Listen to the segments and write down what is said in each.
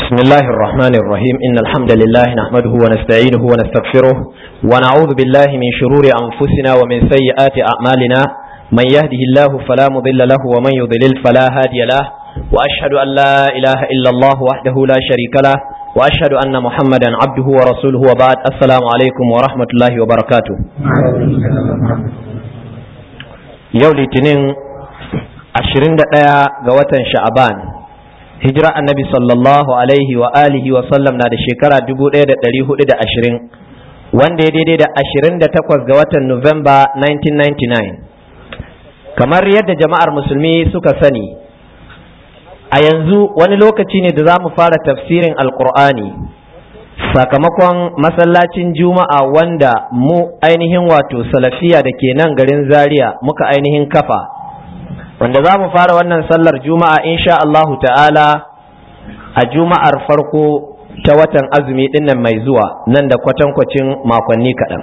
بسم الله الرحمن الرحيم إن الحمد لله نحمده ونستعينه ونستغفره ونعوذ بالله من شرور أنفسنا ومن سيئات أعمالنا من يهده الله فلا مضل له ومن يضلل فلا هادي له وأشهد أن لا إله إلا الله وحده لا شريك له وأشهد أن محمدا عبده ورسوله وبعد السلام عليكم ورحمة الله وبركاته يولي تنين عشرين دقيقة قوة شعبان hijira annabi sallallahu alaihi wa alihi wa sallam na da shekara 1420 wanda ya daidai da 28 ga watan Nuwamba 1999 kamar yadda jama'ar musulmi suka sani a yanzu wani lokaci ne da za mu fara tafsirin alkur'ani sakamakon masallacin juma'a wanda mu ainihin wato salafiya da ke nan garin zaria muka ainihin kafa wanda za mu fara wannan sallar juma'a insha Allahu ta'ala a juma'ar farko ta watan azumi dinnan mai zuwa nan da kwatankwacin makonni kaɗan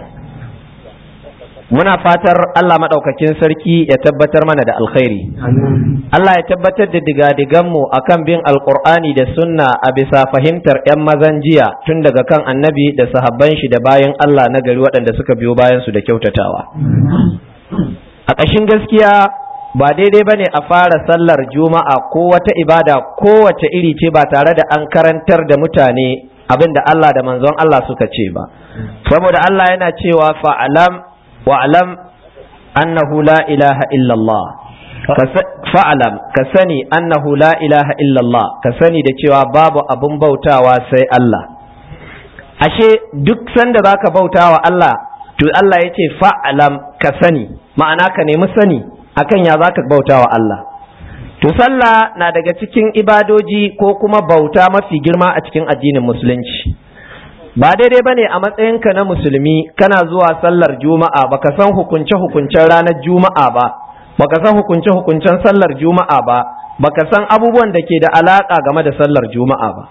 muna fatar Allah maɗaukakin sarki ya tabbatar mana da alkhairi Allah ya tabbatar da digadiganmu a kan bin alƙur'ani da sunna a bisa fahimtar 'yan mazan jiya tun daga kan annabi da sahabban shi da bayan Allah na gari waɗanda suka biyo bayan su da kyautatawa a ƙashin gaskiya ba daidai bane a fara sallar juma'a ko wata ibada kowace iri ce ba tare da an karantar da mutane abin da Allah da manzon Allah suka ce ba saboda Allah yana cewa fa'alam wa'alam annahu la ilaha illallah fa'alam ka sani annahu la ilaha illallah ka sani da cewa babu abin bautawa sai Allah ashe duk sanda zaka bautawa Allah to Allah ya ce fa'alam ka sani ma'ana ka nemi sani akan ya za ka bauta wa Allah. To sallah na daga cikin ibadoji ko kuma bauta mafi girma a cikin addinin musulunci. Ba daidai ba ne a matsayinka na musulmi kana zuwa sallar juma'a baka san hukunce-hukuncen ranar juma'a ba, baka san hukunce-hukuncen sallar juma'a ba, baka san abubuwan da ke da alaƙa game da sallar juma'a ba.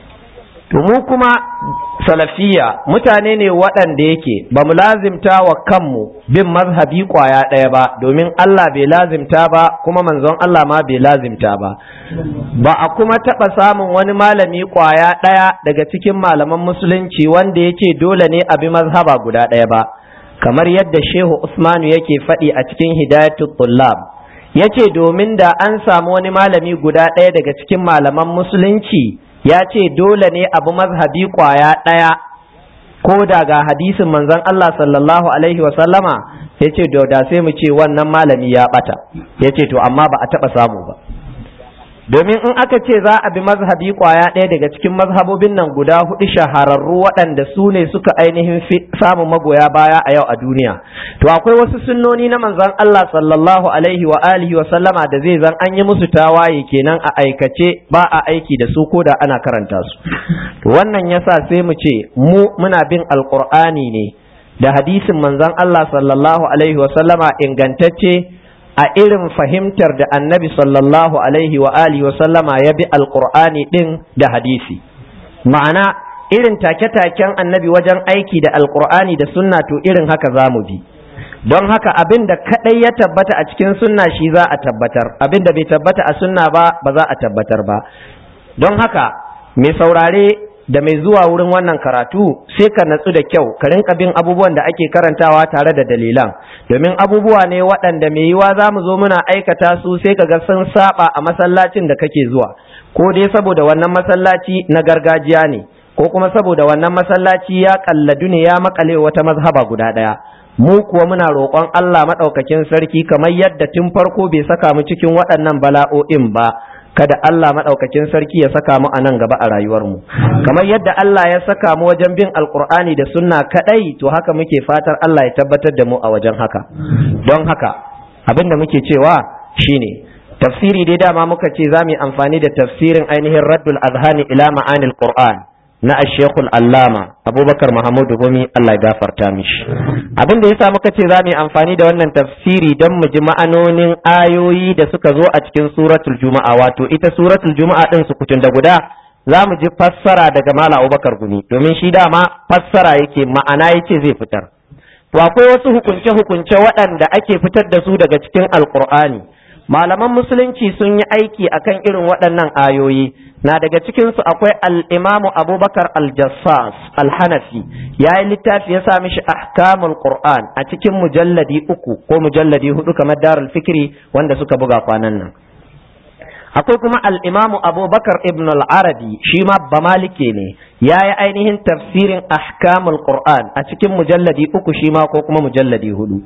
To mu kuma salafiya mutane ne waɗanda yake ba mu lazimta wa kanmu bin mazhabi ƙwaya ɗaya ba domin Allah bai lazimta ba kuma manzon Allah ma bai lazimta ba ba a kuma taɓa samun wani malami ƙwaya ɗaya daga cikin malaman musulunci wanda ya ce dole ne a bi mazhaba guda ɗaya ba kamar yadda shehu usmanu yake faɗi a cikin hidayatul tullab ya ce domin da an samu wani malami guda ɗaya daga cikin malaman musulunci ya ce dole ne abu mazhabi kwaya ɗaya ko da ga hadisin manzon Allah sallallahu alaihi sallama ya ce da sai mu ce wannan malami ya ɓata ya ce to amma ba a taɓa samu ba domin in aka ce za a bi mazhabi kwaya ɗaya daga cikin mazhabobin nan guda hudu shahararru waɗanda su ne suka ainihin samun magoya baya a yau a duniya to akwai wasu sunnoni na manzon Allah sallallahu alaihi wa alihi wa sallama da zai zan an yi musu tawaye kenan a aikace ba a aiki da su ko da ana karanta su to wannan yasa sai mu ce mu muna bin alqur'ani ne da hadisin manzon Allah sallallahu alaihi wa sallama ingantacce a irin fahimtar da annabi sallallahu alaihi wa alihi wa sallama ya bi alqur'ani din da hadisi ma'ana irin take-taken annabi wajen aiki da alqur'ani da sunna to irin haka za mu bi don haka abin da kadai ya tabbata a cikin sunna shi za a tabbatar abin da bai tabbata a sunna ba ba za a tabbatar ba don haka mai saurare da mai zuwa wurin wannan karatu sai ka natsu da kyau ka rinka bin abubuwan da ake karantawa tare da dalilan domin abubuwa ne waɗanda mai yiwa za mu zo muna aikata su sai ka ga sun saba a masallacin da kake zuwa ko dai saboda wannan masallaci na gargajiya ne ko kuma saboda wannan masallaci ya kalladu ne ya makale wata mazhaba guda ɗaya mu kuwa muna roƙon Allah maɗaukakin sarki kamar yadda tun farko bai saka mu cikin waɗannan bala'o'in ba kada Allah maɗaukakin sarki ya saka mu a nan gaba a rayuwarmu kamar yadda Allah ya saka mu wajen bin alkur'ani da sunna kaɗai to haka muke fatar Allah ya tabbatar da mu a wajen haka don haka abin da muke cewa shine tafsiri dai dama muka ce za mu yi amfani da tafsirin ainihin raddul azhani ila ma'anil qur'an na ashekul allama abubakar mahamudu gumi Allah ya gafarta mishi abin da yasa muka ce za mu yi amfani da wannan tafsiri don mu ji ma'anonin ayoyi da suka zo a cikin suratul juma'a wato ita suratul juma'a din su kutun da guda za mu ji fassara daga mala abubakar gumi domin shi dama fassara yake ma'ana yake zai fitar to akwai wasu hukunce hukunce waɗanda ake fitar da su daga cikin alkur'ani malaman musulunci sun yi aiki akan irin waɗannan ayoyi na daga cikinsu akwai al'imamu abubakar al-jassas al-hanafi ya yi littafi ya sami shi ahkamul qur'an a cikin mujalladi uku ko mujalladi hudu kamar darul fikri wanda suka buga kwanan nan akwai kuma al'imamu abubakar ibn al-arabi shi ma ba malike ne ya yi ainihin tafsirin ahkamul qur'an a cikin mujalladi uku shi ma ko kuma mujalladi hudu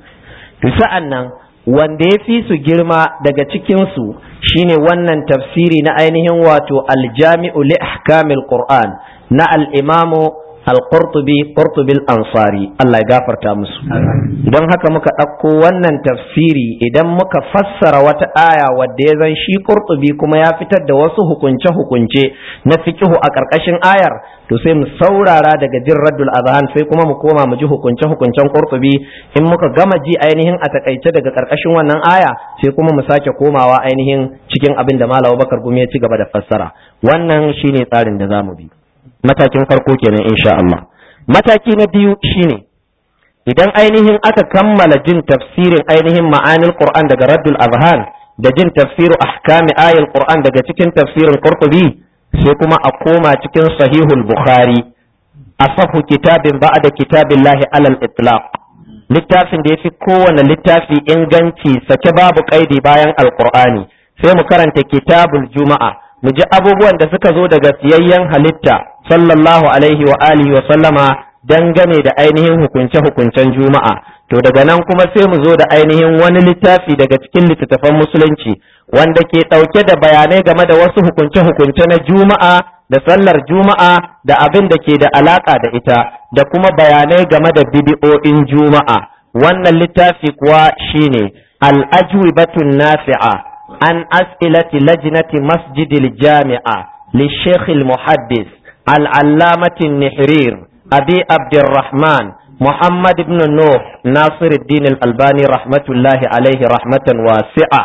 sa'an nan wanda ya fi su girma daga cikinsu shine wannan tafsiri na ainihin wato aljami'u li ahkamil qur'an na al-imamu al-qurtubi qurtubil ansari Allah ya gafarta musu don haka muka ɗauko wannan tafsiri idan muka fassara wata aya wadda ya zan shi qurtubi kuma ya fitar da wasu hukunce-hukunce na fikihu a ƙarƙashin ayar to sai mu saurara daga jin raddul azhan sai kuma mu koma mu ji hukunce-hukuncen qurtubi in muka gama ji ainihin a takaice daga ƙarƙashin wannan aya sai kuma mu sake komawa ainihin cikin abin da Malam Bakar Gumi ya ci gaba da fassara wannan shine tsarin da zamu bi matakin farko kenan insha Allah mataki na biyu shine idan ainihin aka kammala jin tafsirin ainihin ma'anil Qur'an daga Raddul Azhan da jin tafsiru ahkami ayil Qur'an daga cikin tafsirin Qurtubi sai kuma a koma cikin Sahihul Bukhari asahu kitabin ba'da kitabillahi alal itlaq littafin da yafi kowane littafi inganci sake babu kaidi bayan alqur'ani sai mu karanta kitabul juma'a mu ji abubuwan da suka zo daga siyayyen halitta sallallahu alaihi wa alihi wa sallama dangane da ainihin hukunce-hukuncen juma'a to daga nan kuma sai mu zo da ainihin wani littafi daga cikin littattafan musulunci wanda ke ɗauke da bayanai game da wasu hukunce-hukunce na juma'a da sallar juma'a da abin da ke da alaka da ita da kuma bayanai game da bidi'o'in juma'a wannan littafi kuwa shine al-ajwibatun nafi'a an as'ilati lajnati masjidil jami'a للشيخ المحدث العلامة النحرير أبي عبد الرحمن محمد بن نوح ناصر الدين الألباني رحمة الله عليه رحمة واسعة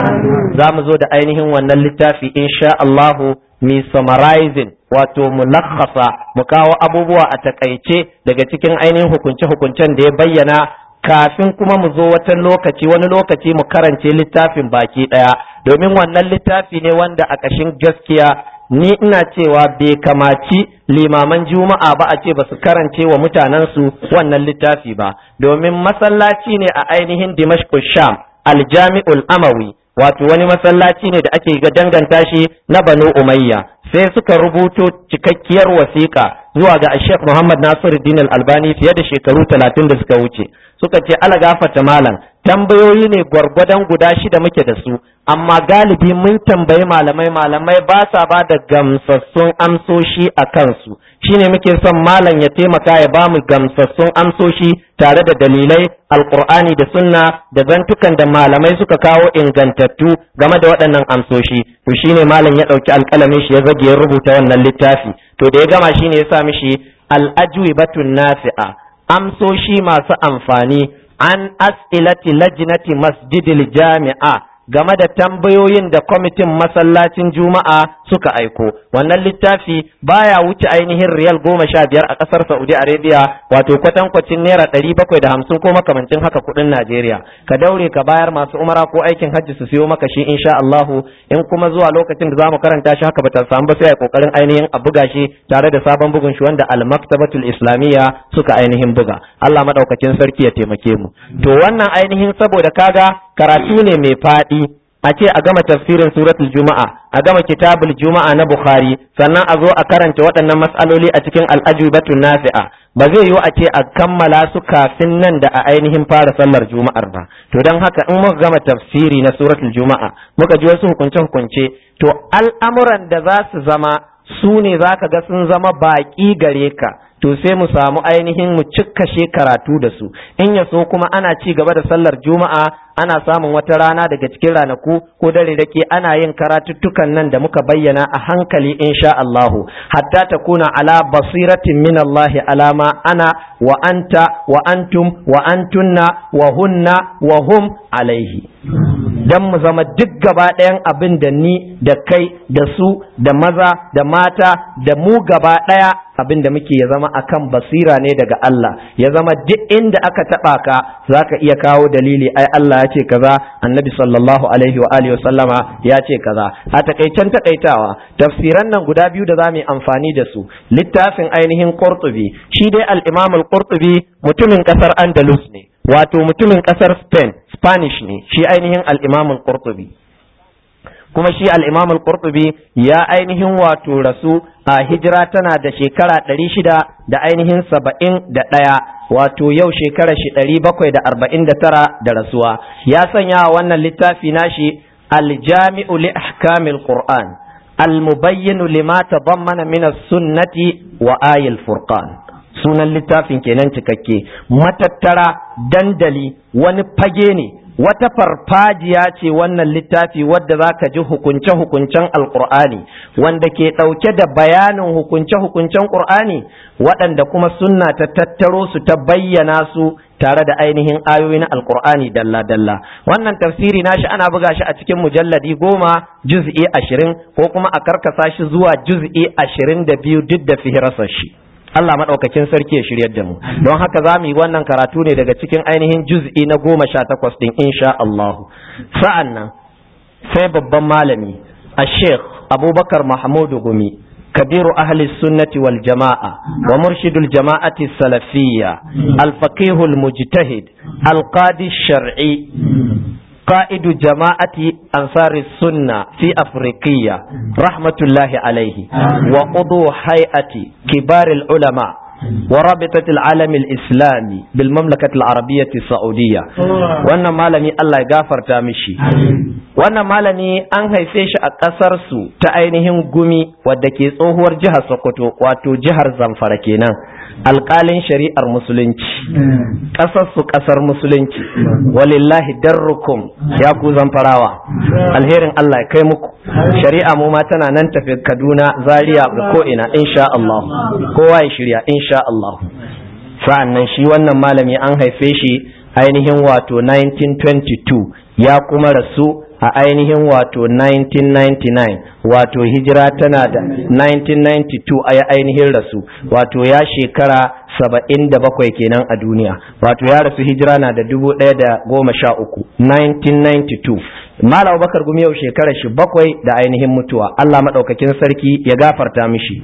زام زود أينهم ونلتا في إن شاء الله mi summarizing wato mulakhasa mu kawo abubuwa a takaice daga cikin ainihin hukunce-hukuncen da ya bayyana kafin kuma mu zo wata lokaci wani lokaci mu karance littafin baki ɗaya domin wannan littafi ne wanda a ƙashin gaskiya ni ina cewa bai kamaci limaman juma'a ba a ce ba su karance wa mutanensu wannan littafi ba domin masallaci ne a ainihin dimashq sham aljami'ul amawi wato wani masallaci ne da ake ga danganta shi na banu umayya sai suka rubuto cikakkiyar wasiƙa zuwa ga Sheikh Muhammad Nasiruddin Al-Albani fiye da shekaru talatin da suka wuce suka ce ala gafarta malam tambayoyi ne gwargwadon guda shida muke da su amma galibi mun tambayi malamai malamai ba sa ba da gamsassun amsoshi a kansu shine muke son malam ya taimaka ya ba mu gamsassun amsoshi tare da dalilai alkur'ani da sunna da zantukan da malamai suka kawo ingantattu game da waɗannan amsoshi to shine malam ya ɗauki alƙalamin shi ya zage ya rubuta wannan littafi to da ya gama shine ya sa mishi al-ajwibatun nafi'a amsoshi masu amfani an as'ilati lajnati masjidil jami'a game da tambayoyin da kwamitin masallacin juma'a suka aiko wannan littafi baya wuce ainihin riyal goma sha biyar a ƙasar saudi arabia wato kwatankwacin naira ɗari bakwai da hamsin ko makamancin haka kuɗin najeriya ka daure ka bayar masu umara ko aikin hajji su siyo maka shi insha allahu in kuma zuwa lokacin da zamu karanta shi haka bata samu ba sai a kokarin ainihin a buga shi tare da sabon bugun shi wanda al-maktabatul islamiyya suka ainihin buga allah madaukakin sarki ya taimake mu to wannan ainihin saboda kaga karatu ne mai faɗi a ce a gama tafsirin suratul juma'a a gama kitabul juma'a na bukhari sannan a zo a karanta waɗannan matsaloli a cikin al'ajubatun nafi'a ba zai yiwu a ce a kammala su kafin nan da a ainihin fara sallar juma'ar ba to don haka in muka gama tafsiri na suratul juma'a muka ji wasu hukunce hukunce to al'amuran da za su zama su ne za ka ga sun zama baƙi gare ka to sai mu samu ainihin mu cikkashe karatu da su in ya so kuma ana ci gaba da sallar juma'a ana samun wata rana daga cikin ranaku ko dare da ke ana yin karatuttukan nan da muka bayyana a hankali insha Allahu hatta ta kuna ala basiratin min Allah alama ana wa anta wa antum wa antunna wa hunna wa hum alaihi dan mu zama duk gaba ɗayan abin da ni da kai da su da maza da mata da mu gaba ɗaya abin da muke ya zama akan basira ne daga Allah ya zama duk inda aka taba ka zaka iya kawo dalili ai Allah ya ce kaza annabi sallallahu alaihi wa alihi sallama ya ce kaza a takaicen takaitawa tafsiran nan guda biyu da zamu yi amfani da su littafin ainihin Qurtubi shi dai al-Imam al-Qurtubi mutumin kasar Andalus ne wato mutumin kasar Spain Spanish ne shi ainihin al-Imam al-Qurtubi kuma shi al-Imam al-Qurtubi ya ainihin wato rasu a hijira tana da shekara ɗari shida da ainihin saba'in da ɗaya wato yau shekara shi ɗari bakwai da arba'in da tara da rasuwa ya sanya wannan littafi nashi aljami'u li ahkamil qur'an almubayyinu lima tadammana min as-sunnati wa ayil furqan sunan littafin kenan cikakke matattara dandali wani fage ne wata farfajiya ce wannan littafi wadda za ka ji hukunce-hukuncen alkur'ani wanda ke ɗauke da bayanin hukunce-hukuncen ƙur'ani waɗanda kuma sunna ta tattaro su ta bayyana su tare da ainihin ayoyi na alkur'ani dalla-dalla wannan tafsiri nashi ana buga shi a cikin mujalladi goma juz'i ashirin ko kuma a karkasa shi zuwa juz'i ashirin da biyu duk da fihirasar shi Allah maɗaukakin sarki ya shiryar da mu don haka za mu yi wannan karatu ne daga cikin ainihin juz'i na goma sha takwas ɗin insha Allah sa'an nan sai babban malami a sheikh abubakar mahmudu gumi kabiru ahli sunnati wal jama'a wa murshidul jama'ati salafiyya al-faqihul mujtahid al-qadi shar'i قائد جماعة أنصار السنة في أفريقيا رحمة الله عليه وعضو هيئة كبار العلماء ورابطة العالم الإسلامي بالمملكة العربية السعودية وانا مالمي الله يغفر تامشي وانا مالمي أن هيفيش أكسر سو تأينهم قمي ودكي tsohuwar jihar Sokoto wato jihar Zamfara kenan alƙalin shari'ar musulunci ƙasar su ƙasar musulunci walillahi darrukum ya ku zamfarawa alherin Allah ya kai muku shari'a mu ma tana nan tafi Kaduna Zaria ga ko ina insha Allah kowa ya shirya insha Allah sa'an nan shi wannan malami an haife shi ainihin wato 1922 ya kuma rasu a ainihin wato 1999 wato hijira tana da 1992 a ainihin rasu wato ya shekara saba'in da bakwai kenan a duniya wato ya rasu hijira na da dubu ɗaya da goma sha uku 1992 Malam Bakar Gumi yau shekara shi bakwai da ainihin mutuwa Allah maɗaukakin sarki ya gafarta mishi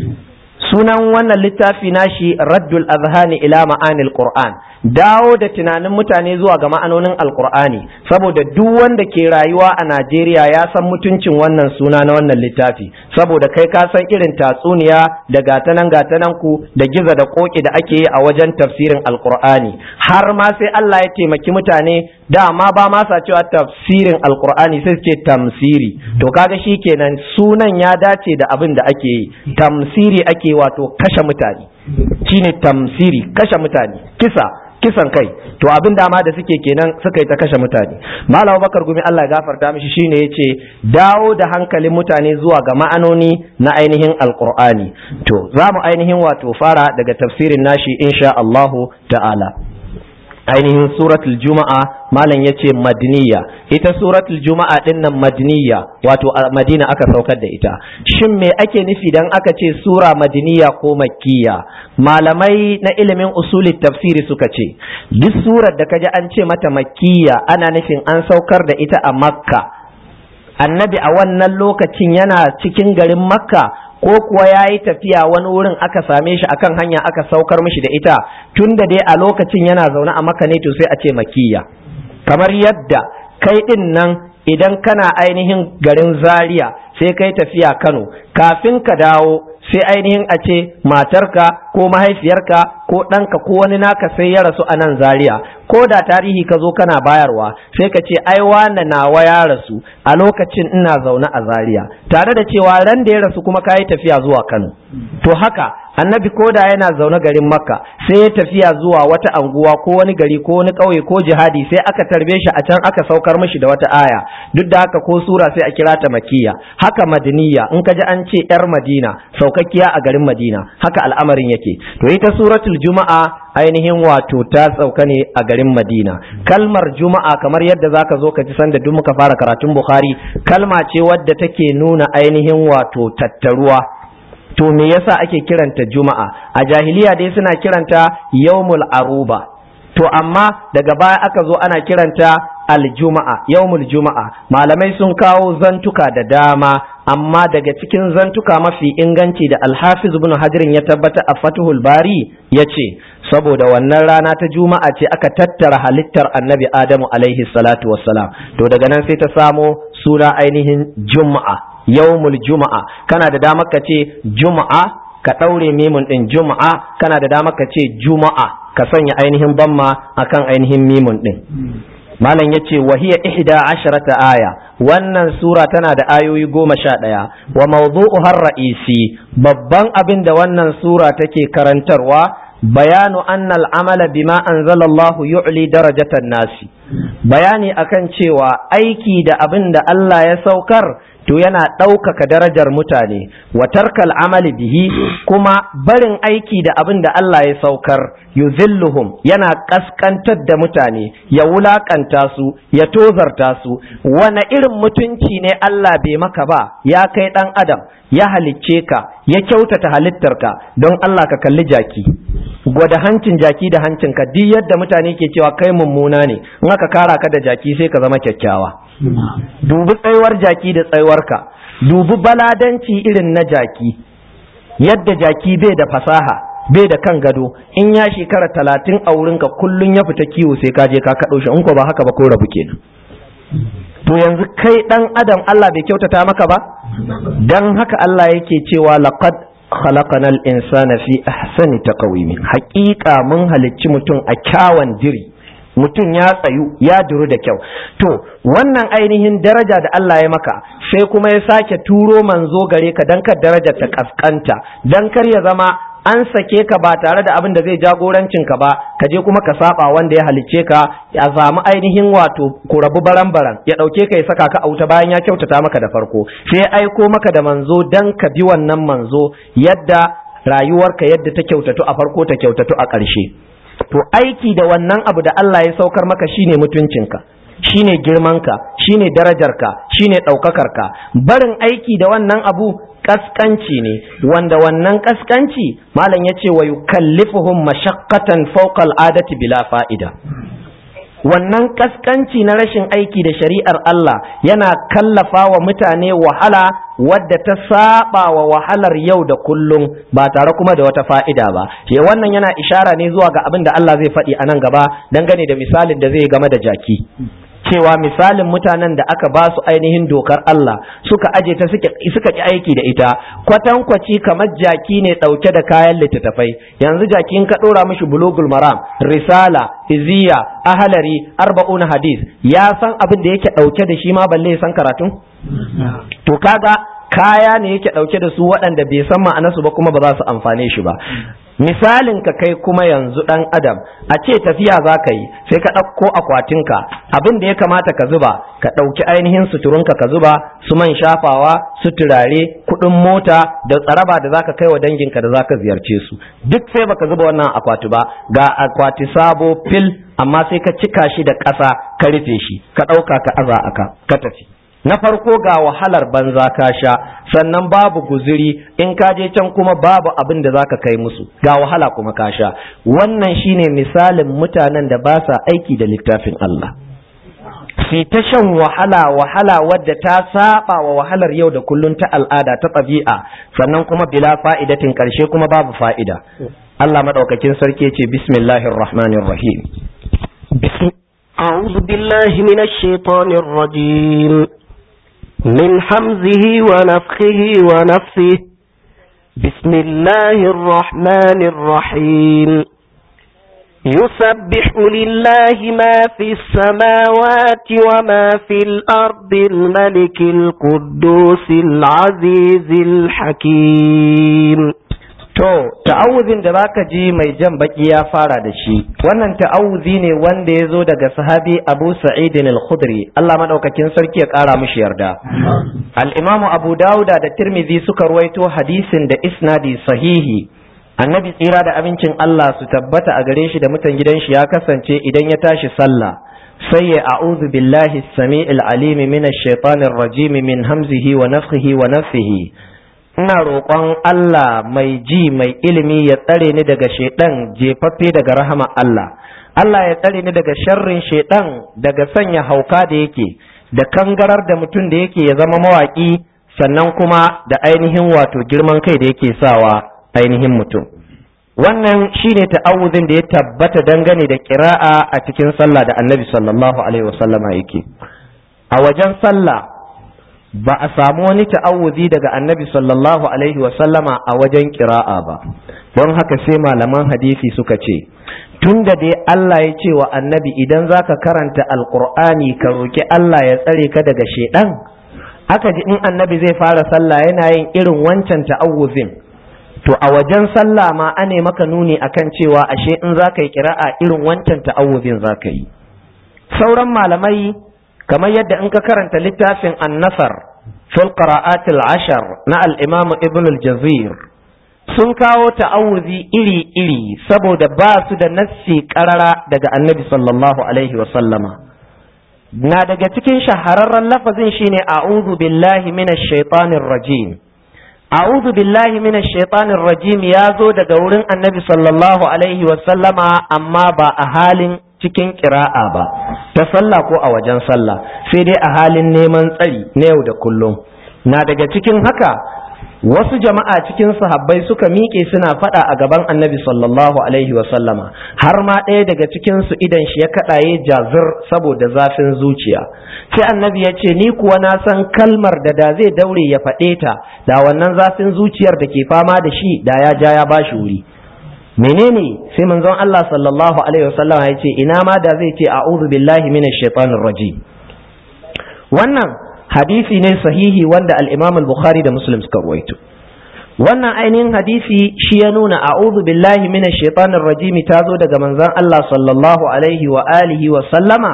sunan wannan littafi nashi raddul azhani ila ma'anil qur'an dawo da tunanin mutane zuwa ga ma'anonin alqur'ani saboda duk wanda ke rayuwa a Najeriya ya san mutuncin wannan suna na wannan littafi saboda kai ka san irin tatsuniya da gatanan gatanan ku da giza da koki da ake yi a wajen tafsirin alqur'ani har ma sai Allah ya taimaki mutane dama ba ma sa cewa tafsirin alqur'ani sai suke tamsiri to kaga shikenan sunan ya dace da abin da ake yi tamsiri ake wato kashe mutane shine tamsiri kashe mutane kisa kisan kai to abin dama da suke kenan suka yi ta kashe mutane malam bakar gumi Allah ya gafarta mishi shine yace dawo da hankalin mutane zuwa ga ma'anoni na ainihin alqur'ani to za mu ainihin wato fara daga tafsirin nashi insha Allahu ta'ala ainihin suratul juma'a malam yace madniya ita suratul juma'a din nan madniya wato a madina aka saukar da ita shin me ake nufi dan aka ce sura madniya ko makkiya malamai na ilimin usulin tafsiri suka ce duk surar da kaji an ce mata makkiya ana nufin an saukar da ita a makka annabi a wannan lokacin yana cikin garin makka ko kuwa ya yi tafiya wani wurin aka same shi akan hanya aka saukar mishi da ita tun da dai a lokacin yana zaune a maka ne to sai a ce makiyya kamar yadda kai din nan idan kana ainihin garin zaria sai kai tafiya kano kafin ka dawo sai ainihin a ce matarka ko mahaifiyarka ko ɗanka ko wani naka sai ya rasu a nan zaria ko da tarihi ka zo kana bayarwa sai ka ce ai wane nawa ya rasu a lokacin ina zaune a zaria tare da cewa ran da ya rasu kuma ka yi tafiya zuwa kano to haka annabi ko da yana zaune garin makka sai ya tafiya zuwa wata anguwa ko wani gari ko wani ƙauye ko jihadi sai aka tarbe shi a can aka saukar mishi da wata aya duk da haka ko sura sai a kira ta makiya haka madaniya in ka ji an ce yar madina saukakkiya a garin madina haka al'amarin yake to ita suratul juma'a ainihin wato ta sauka ne a garin madina kalmar juma'a kamar yadda zaka zo ka ji sanda duk muka fara karatun bukhari kalma ce wadda take nuna ainihin wato tattaruwa to me yasa ake kiranta juma'a a jahiliya dai suna kiranta yawmul aruba to amma daga baya aka zo ana kiranta aljuma'a yawmul juma'a malamai sun kawo zantuka da dama amma daga cikin zantuka mafi inganci da alhafiz ibn hajirin ya tabbata a fatuhul bari ya ce saboda wannan rana ta juma'a ce aka tattara halittar annabi adamu alaihi salatu wassalam to daga nan sai ta samo suna ainihin juma'a yawmul juma'a kana da damar ka ce juma'a ka ɗaure mimun ɗin juma'a kana da damar ka ce juma'a ka sanya ainihin bamma akan ainihin mimun ɗin malam ya ce wahiya ihda asharata aya wannan sura tana da ayoyi goma sha ɗaya wa mawdu'u har ra'isi babban abin da wannan sura take karantarwa bayanu annal amala bima anzalallahu yu'li darajatan nasi bayani akan cewa aiki da abin da Allah ya saukar to yana ɗaukaka darajar mutane wa tarkal amali bihi kuma barin aiki da abin da Allah ya saukar yuzilluhum yana ƙasƙantar da mutane ya wulaƙanta su ya tozarta su wane irin mutunci ne Allah bai maka ba ya kai ɗan adam ya halicce ka ya kyautata halittarka don Allah ka kalli jaki gwada hancin jaki da hancin ka duk yadda mutane ke cewa kai mummuna ne in aka kara ka da jaki sai ka zama kyakkyawa dubi tsayuwar jaki da tsayuwarka dubi baladanci irin na jaki yadda jaki bai da fasaha bai da kan gado in ya shekara talatin a wurinka kullum ya fita kiwo sai ka je ka kaɗo shi in ko ba haka ba ko rabu kenan to yanzu kai ɗan adam Allah bai kyautata maka ba dan haka Allah yake cewa laqad khalaqanal insana fi ahsani taqwim haƙiƙa mun halicci mutum a kyawan diri mutum ya tsayu ya duru da kyau to wannan ainihin daraja da Allah ya maka sai kuma ya sake turo manzo gare ka dan kar daraja ta kaskanta dan kar ya zama an sake ka ba tare da abin da zai jagorancin ka ba ka je kuma ka saba wanda ya halicce ka ya samu ainihin wato ku rabu baran baran ya dauke ka ya saka ka a wuta bayan ya kyautata maka da farko sai aiko maka da manzo dan ka bi wannan manzo yadda rayuwarka yadda ta kyautatu a farko ta kyautatu a ƙarshe to aiki da wannan abu da Allah ya saukar maka shine mutuncinka shine girmanka shine darajarka shine ɗaukakarka barin aiki da wannan abu kaskanci ne wanda wannan kaskanci malam ya ce wa yukallifuhum mashaqqatan fawqa al'adati bila fa'ida wannan kaskanci na rashin aiki da shari'ar Allah yana kallafa wa mutane wahala wadda ta saba wa wahalar yau da kullum ba tare kuma da wata fa'ida ba ke wannan yana ishara ne zuwa ga abin da Allah zai faɗi a nan gaba dangane da misalin da zai game da jaki cewa misalin mutanen da aka ba su ainihin dokar Allah suka aje ta suka ki aiki da ita kwatankwaci kamar jaki ne ɗauke da kayan littattafai yanzu jaki in ka ɗora mishi bulugul maram risala iziya ahalari arba'una hadis ya san abin da yake ɗauke da shi ma balle san karatun to kaga kaya ne yake ɗauke da su waɗanda bai san ma'anarsu ba kuma ba za su amfane shi ba misalin ka kai kuma yanzu ɗan adam a ce tafiya za ka yi sai ka ɗauko akwatinka abin da ya kamata ka zuba ka ɗauki ainihin suturunka ka zuba su man shafawa su turare kuɗin mota da tsaraba da zaka kai wa danginka da zaka ziyarce su duk sai baka zuba wannan akwati ba ga akwati sabo fil amma sai ka cika shi da ƙasa ka rufe shi ka ɗauka ka aza aka ka tafi na farko ga wahalar banza ka sha sannan babu guzuri in ka je can kuma babu abin da zaka kai musu ga wahala kuma ka sha wannan shine misalin mutanen da ba sa aiki da littafin Allah sai ta shan wahala wahala wadda ta saba wa wahalar yau da kullun ta al'ada ta ɗabi'a sannan kuma bila fa'idatin ƙarshe kuma babu fa'ida Allah madaukakin sarki ce bismillahir rahmanir rahim أعوذ بالله من الشيطان الرجيم من حمزه ونفخه ونفسه بسم الله الرحمن الرحيم يسبح لله ما في السماوات وما في الأرض الملك القدوس العزيز الحكيم To, ta'awuzin da baka ji mai jan baki ya fara da shi, wannan ta'awuzi ne wanda ya zo daga sahabi Abu Sa'idin al-Khudri, Allah maɗaukakin sarki ya ƙara mushi yarda. Al'imamu Abu Dawuda da Tirmidhi suka ruwaito hadisin da isnadi sahihi. Annabi tsira da abincin Allah su tabbata a gare shi da mutan gidan shi ya kasance idan ya tashi sallah. sai ya a'udhu billahi samiil alimi minash shaitanir rajim min hamzihi wa nafthihi wa nafthihi ina roƙon Allah mai ji mai ilimi ya tsare ni daga shaidan jefaffe daga rahama Allah Allah ya tsare ni daga sharrin shaidan daga sanya hauka da yake da kangarar da mutum da yake ya zama mawaƙi sannan kuma da ainihin wato girman kai da yake sawa ainihin mutum wannan shine ta'awuzin da ya tabbata dangane da kira'a a cikin sallah da annabi sallallahu alaihi wasallama yake a wajen sallah ba a samu wani ta'awuzi daga annabi sallallahu alaihi wasallama a wajen kira'a ba don haka sai malaman hadisi suka ce tun da dai Allah ya ce wa annabi idan zaka karanta alqur'ani ka roki Allah ya tsare ka daga shedan aka ji in annabi zai fara sallah yana yin irin wancan ta'awuzin to a wajen sallah ma ane maka nuni akan cewa ashe in za ka yi kira'a irin wancan ta'awuzin za ka yi sauran malamai kamar yadda in ka karanta littafin annasar fil qira'atil ashar na al-imam ibn al-jazir sun kawo ta'awuzi iri-iri saboda ba su da nassi karara daga annabi sallallahu alaihi wa sallama na daga cikin shahararren lafazin shine a'udhu billahi minash shaitanir rajim a'udhu billahi minash shaitanir rajim ya zo daga wurin annabi sallallahu alaihi wa sallama amma ba a halin cikin kira'a ba ta sallah ko a wajen sallah sai dai a halin neman tsari na yau da kullum na daga cikin haka wasu jama'a cikin sahabbai suka miƙe suna faɗa a gaban annabi sallallahu alaihi wa sallama har ma ɗaya daga cikin su idan shi ya kaɗaye jazir saboda zafin zuciya sai annabi ya ce ni kuwa na san kalmar da da zai daure ya faɗe ta da wannan zafin zuciyar da ke fama da shi da ya ja ya bashi wuri menene sai manzon Allah sallallahu alaihi wa sallama ya ce ina ma da zai ce a'udhu billahi minash shaitanir rajim wannan hadisi ne sahihi wanda al-Imam al-Bukhari da Muslim suka ruwaito wannan ainihin hadisi shi ya nuna a'udhu billahi minash shaitanir rajim ta zo daga manzon Allah sallallahu alaihi wa alihi wa sallama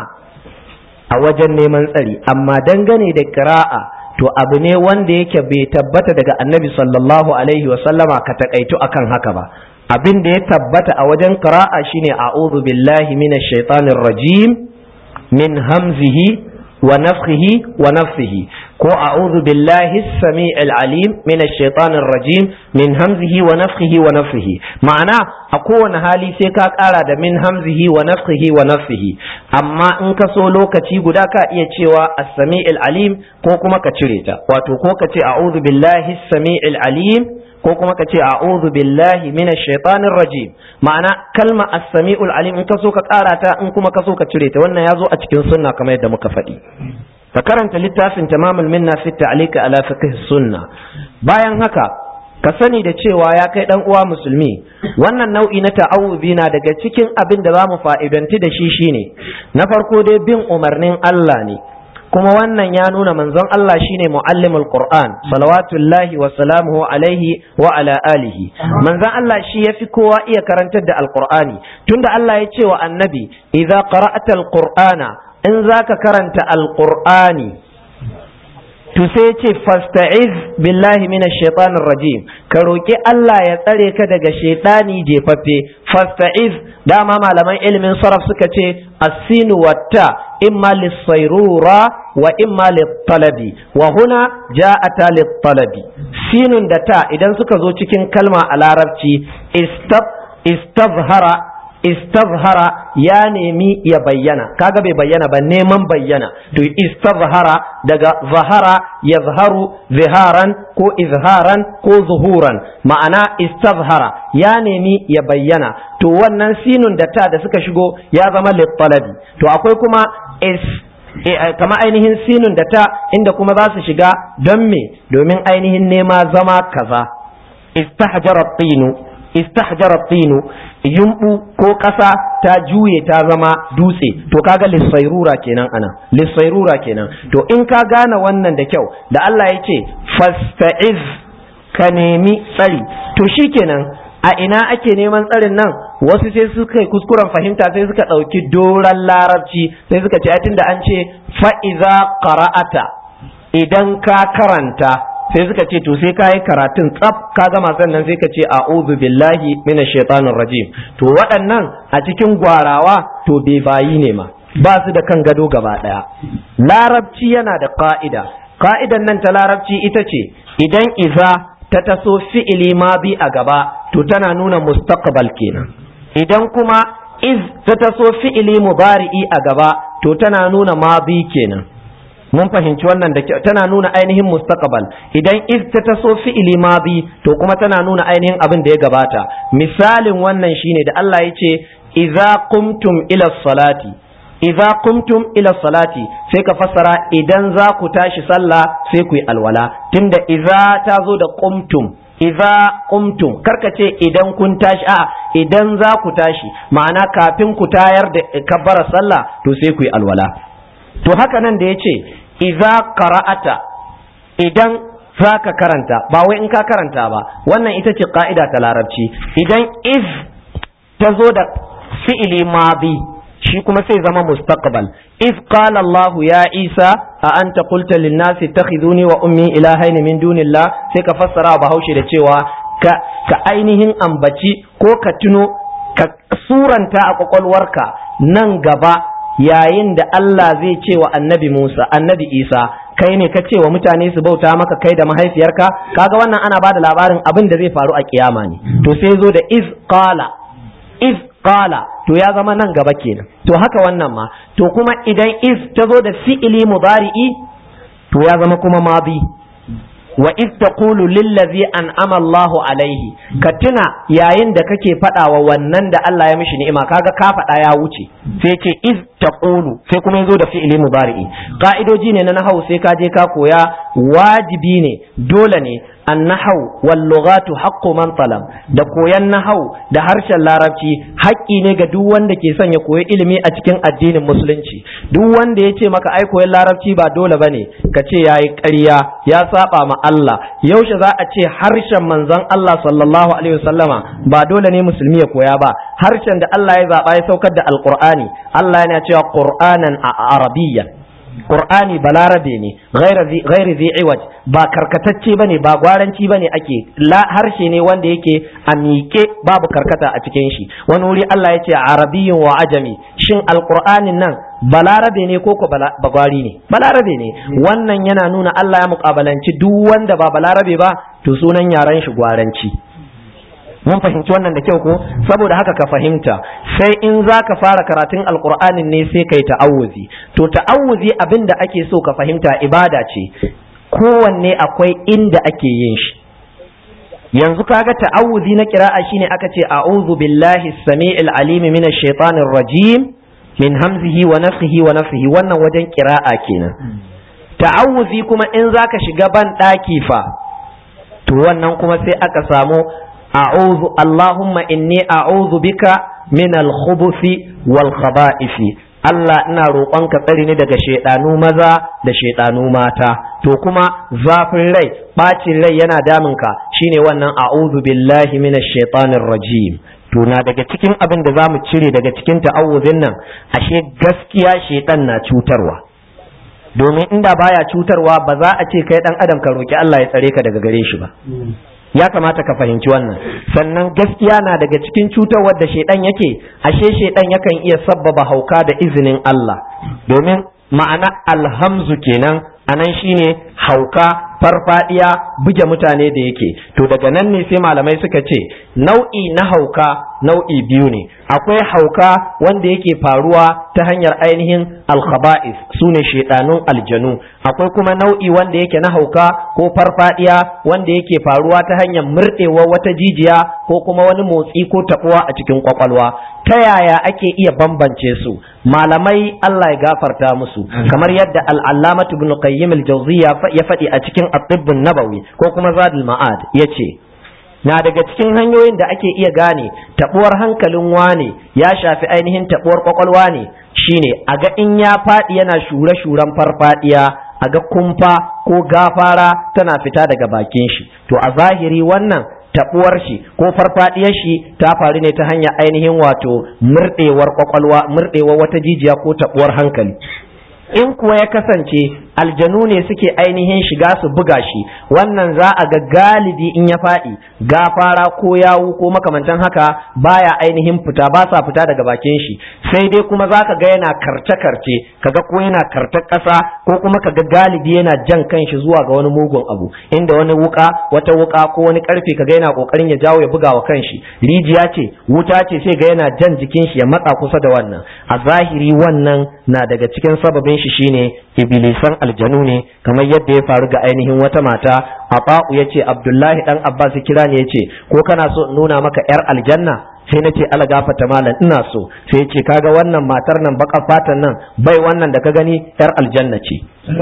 a wajen neman tsari amma dangane da qira'a to abu ne wanda yake bai tabbata daga annabi sallallahu alaihi wa sallama ka takaitu akan haka ba abin da ya tabbata a wajen qira'a shine a'udhu billahi minash shaitanir rajim min hamzihi ونفخه ونفثه كو أعوذ بالله السميع العليم من الشيطان الرجيم من همزه ونفخه ونفثه معنى أكون هالي سيكا قارا من همزه ونفخه ونفثه أما إنك سولو كتي قداكا إيتشيوا السميع العليم كو كما كتريتا واتو كو كتي أعوذ بالله السميع العليم ko kuma ka ce a'udhu billahi minash shaitanir rajim ma'ana kalma as-sami'ul alim in ka so ka ƙara ta in kuma ka so ka cire ta wannan ya zo a cikin sunna kamar yadda muka faɗi ka karanta littafin tamamul minna fi ta'liq ala fiqh sunna bayan haka ka sani da cewa ya kai dan uwa musulmi wannan nau'i na ta'awuzi na daga cikin abin da zamu fa'idanti da shi shine na farko dai bin umarnin Allah ne kuma wannan ya nuna manzon Allah shine muallimul Qur'an salawatullahi wa salamuhu alaihi wa ala alihi manzon Allah shi yafi kowa iya karantar da alqur'ani tunda Allah ya ce wa annabi idza qara'ata alqur'ana in zaka karanta alqur'ani to sai ce fasta'iz billahi minash shaitanir rajim ka roki Allah ya tsare ka daga shaitani jefaffe fasta'iz dama malaman ilimin saraf suka ce as-sinu watta imma lis-sayrura wa imma lit-talabi wa huna ja'ata lit-talabi sinun da ta idan suka zo cikin kalma a larabci istab istazhara istazhara ya nemi ya bayyana kaga bai bayyana ba neman bayyana to istazhara daga zahara yazharu ziharan ko izharan ko zuhuran ma'ana istazhara ya nemi ya bayyana to wannan sinun da ta da suka shigo ya zama littalabi to akwai kuma is kama ainihin sinun da ta inda kuma za su shiga don me domin ainihin nema zama kaza istahjara tinu istahjara tinu yumbu ko ƙasa ta juye ta zama dutse to kaga lissairura kenan ana lissairura kenan to in ka gane wannan da kyau da Allah ya ce fasta'iz ka nemi tsari to shikenan a ina ake neman tsarin nan wasu sai suka yi kuskuren fahimta sai suka ɗauki doron larabci sai suka ce tunda an ce fa'iza qara'ata idan ka karanta sai suka ce to sai kayi karatun tsaf ka gama sannan sai ka ce a'udhu billahi minash shaitanir rajim to waɗannan a cikin gwarawa to bai bayi ne ma ba su da kan gado gaba ɗaya larabci yana da ka'ida ka'idan nan ta larabci ita ce idan iza ta taso fi'ili madi a gaba to tana nuna mustaqbal kenan idan kuma iz ta taso fi'ili mubari'i a gaba to tana nuna madi kenan mun fahimci wannan da tana nuna ainihin mustaqbal idan iz ta taso fi'ili madi to kuma tana nuna ainihin abin da ya gabata misalin wannan shine da Allah ya ce idza qumtum ila salati idza qumtum ila salati sai ka fassara idan za ku tashi sallah sai ku yi alwala tunda idza ta zo da qumtum idza qumtum karka ce idan kun tashi a idan za ku tashi ma'ana kafin ku tayar da kabbara sallah to sai ku yi alwala to haka nan da yace idza qara'ata idan za ka karanta ba wai in ka karanta ba wannan ita ce ka'ida ta larabci idan iz ta zo da fi'ili madi shi kuma sai zama mustaqbal iz qala Allah ya Isa a anta qulta lin nasi takhizuni wa ummi ilahaini min dunillah sai ka fassara bahaushe da cewa ka ka ainihin ambaci ko ka tuno ka suranta a kwakwalwarka nan gaba yayin da Allah zai ce wa annabi Musa annabi Isa kai ne ka ce wa mutane su bauta maka kai da mahaifiyarka kaga wannan ana bada labarin abin da zai faru a kiyama ne to sai zo da iz qala iz qala to ya zama nan gaba kenan to haka wannan ma to kuma idan iz ta zo da fi'ili mudari'i to ya zama kuma madi wa iz taqulu lillazi an'ama Allahu alaihi ka tuna yayin da kake faɗa wa wannan da Allah ya mishi ni'ima kaga ka faɗa ya wuce sai ce iz taqulu sai kuma yazo da fi'ili mudari'i ka'idoji ne na nahau sai ka je ka koya wajibi ne dole ne annahau wal lughatu haqqu man talab da koyan nahau da harshen larabci haƙƙi ne ga duk wanda ke son ya koyi ilimi a cikin addinin musulunci duk wanda ya ce maka ai koyan larabci ba dole bane ka ce yayi ƙarya ya saba ma Allah yaushe za a ce harshen manzon Allah sallallahu alaihi wasallama ba dole ne musulmi ya koya ba harshen da Allah ya zaba ya saukar da alqur'ani Allah yana cewa qur'anan arabiyyan Qur'ani balarabe ne ghairi zai iwaj ba karkatacce bane ba gwaranci bane ake la harshe ne wanda yake a miƙe babu karkata a cikin shi wani wuri Allah ya ce arabiyyun wa ajami shin alqur'anin nan balarabe ne ko ko bagwari ne balarabe ne wannan yana nuna Allah ya muƙabalanci duk wanda ba balarabe ba to sunan yaran shi gwaranci mun fahimci wannan da kyau ko saboda haka ka fahimta sai in za ka fara karatun alkur'anin ne sai kai ta'awuzi to ta'awuzi abin da ake so ka fahimta ibada ce kowanne akwai inda ake yin shi yanzu kaga ta'awuzi na kira'a shine aka ce a'udhu billahi samii'il alim minash shaitanir rajim min hamzihi wa nafthihi wa nafthihi wannan wajen kira'a kenan ta'awuzi kuma in zaka shiga ban daki fa to wannan kuma sai aka samu a'udhu Allahumma inni a'udhu bika min al-khubuth wal khaba'ith Allah ina roƙonka tsari ne daga shaidanu maza da shaidanu mata to kuma zafin rai bacin rai yana damunka shine wannan a'udhu billahi minash shaitanir rajim to na daga cikin abin da zamu cire daga cikin ta'awuzin nan ashe gaskiya shaitan na cutarwa domin inda baya cutarwa ba za a ce kai dan adam ka roki Allah ya tsare ka daga gare shi ba ya kamata ka fahimci wannan sannan gaskiya na daga cikin cutarwar da shaidan yake ashe shaidan yakan iya sabbaba hauka da izinin Allah domin ma'ana alhamzu kenan anan shine hauka farfadiya buge mutane da yake to daga nan ne sai malamai suka ce nau'i na hauka nau'i biyu ne akwai hauka wanda yake faruwa ta hanyar ainihin alkhaba'is sune shedanun aljanu akwai kuma nau'i wanda yake na hauka ko farfadiya wanda yake faruwa ta hanyar murɗewa wata jijiya ko kuma wani motsi ko taɓuwa a cikin kwakwalwa ta yaya ake iya bambance su malamai Allah ya gafarta musu kamar yadda al'allamatu ibn qayyim al-jawziyya ya faɗi a cikin at-tibbun nabawi ko kuma zadul ma'ad yace na daga cikin hanyoyin da ake iya gane tabuwar hankalin wane ya shafi ainihin tabuwar kwakwalwa ne shine a ga in ya faɗi yana shure-shuren farfadiya a ga kumfa ko gafara tana fita daga bakin shi to a zahiri wannan tabuwar shi ko farfadiyar shi ta faru ne ta hanyar ainihin wato murdewar kwakwalwa murdewar wata jijiya ko tabuwar hankali in kuwa ya kasance aljanu ne suke ainihin shiga su buga shi wannan za a ga galibi in ya faɗi gafara ko yawu ko makamantan haka baya ainihin fita ba sa fita daga bakin shi sai dai kuma za ka ga yana karce karce kaga ko yana karta ƙasa ko kuma kaga galibi yana jan kanshi zuwa ga wani mugun abu inda wani wuka wata wuka ko wani karfe kaga yana kokarin ya jawo ya buga wa kanshi rijiya ce wuta ce sai ga yana jan jikin shi ya matsa kusa da wannan a zahiri wannan na daga cikin sababin shi shine ibilisan aljanu ne kamar yadda ya faru ga ainihin wata mata Afa'u ya ce Abdullahi dan Abbas kira ne ya ce ko kana so in nuna maka yar aljanna sai na ce ala gafata malam ina so sai ce kaga wannan matar nan baka fatan nan bai wannan da ka gani yar aljanna ce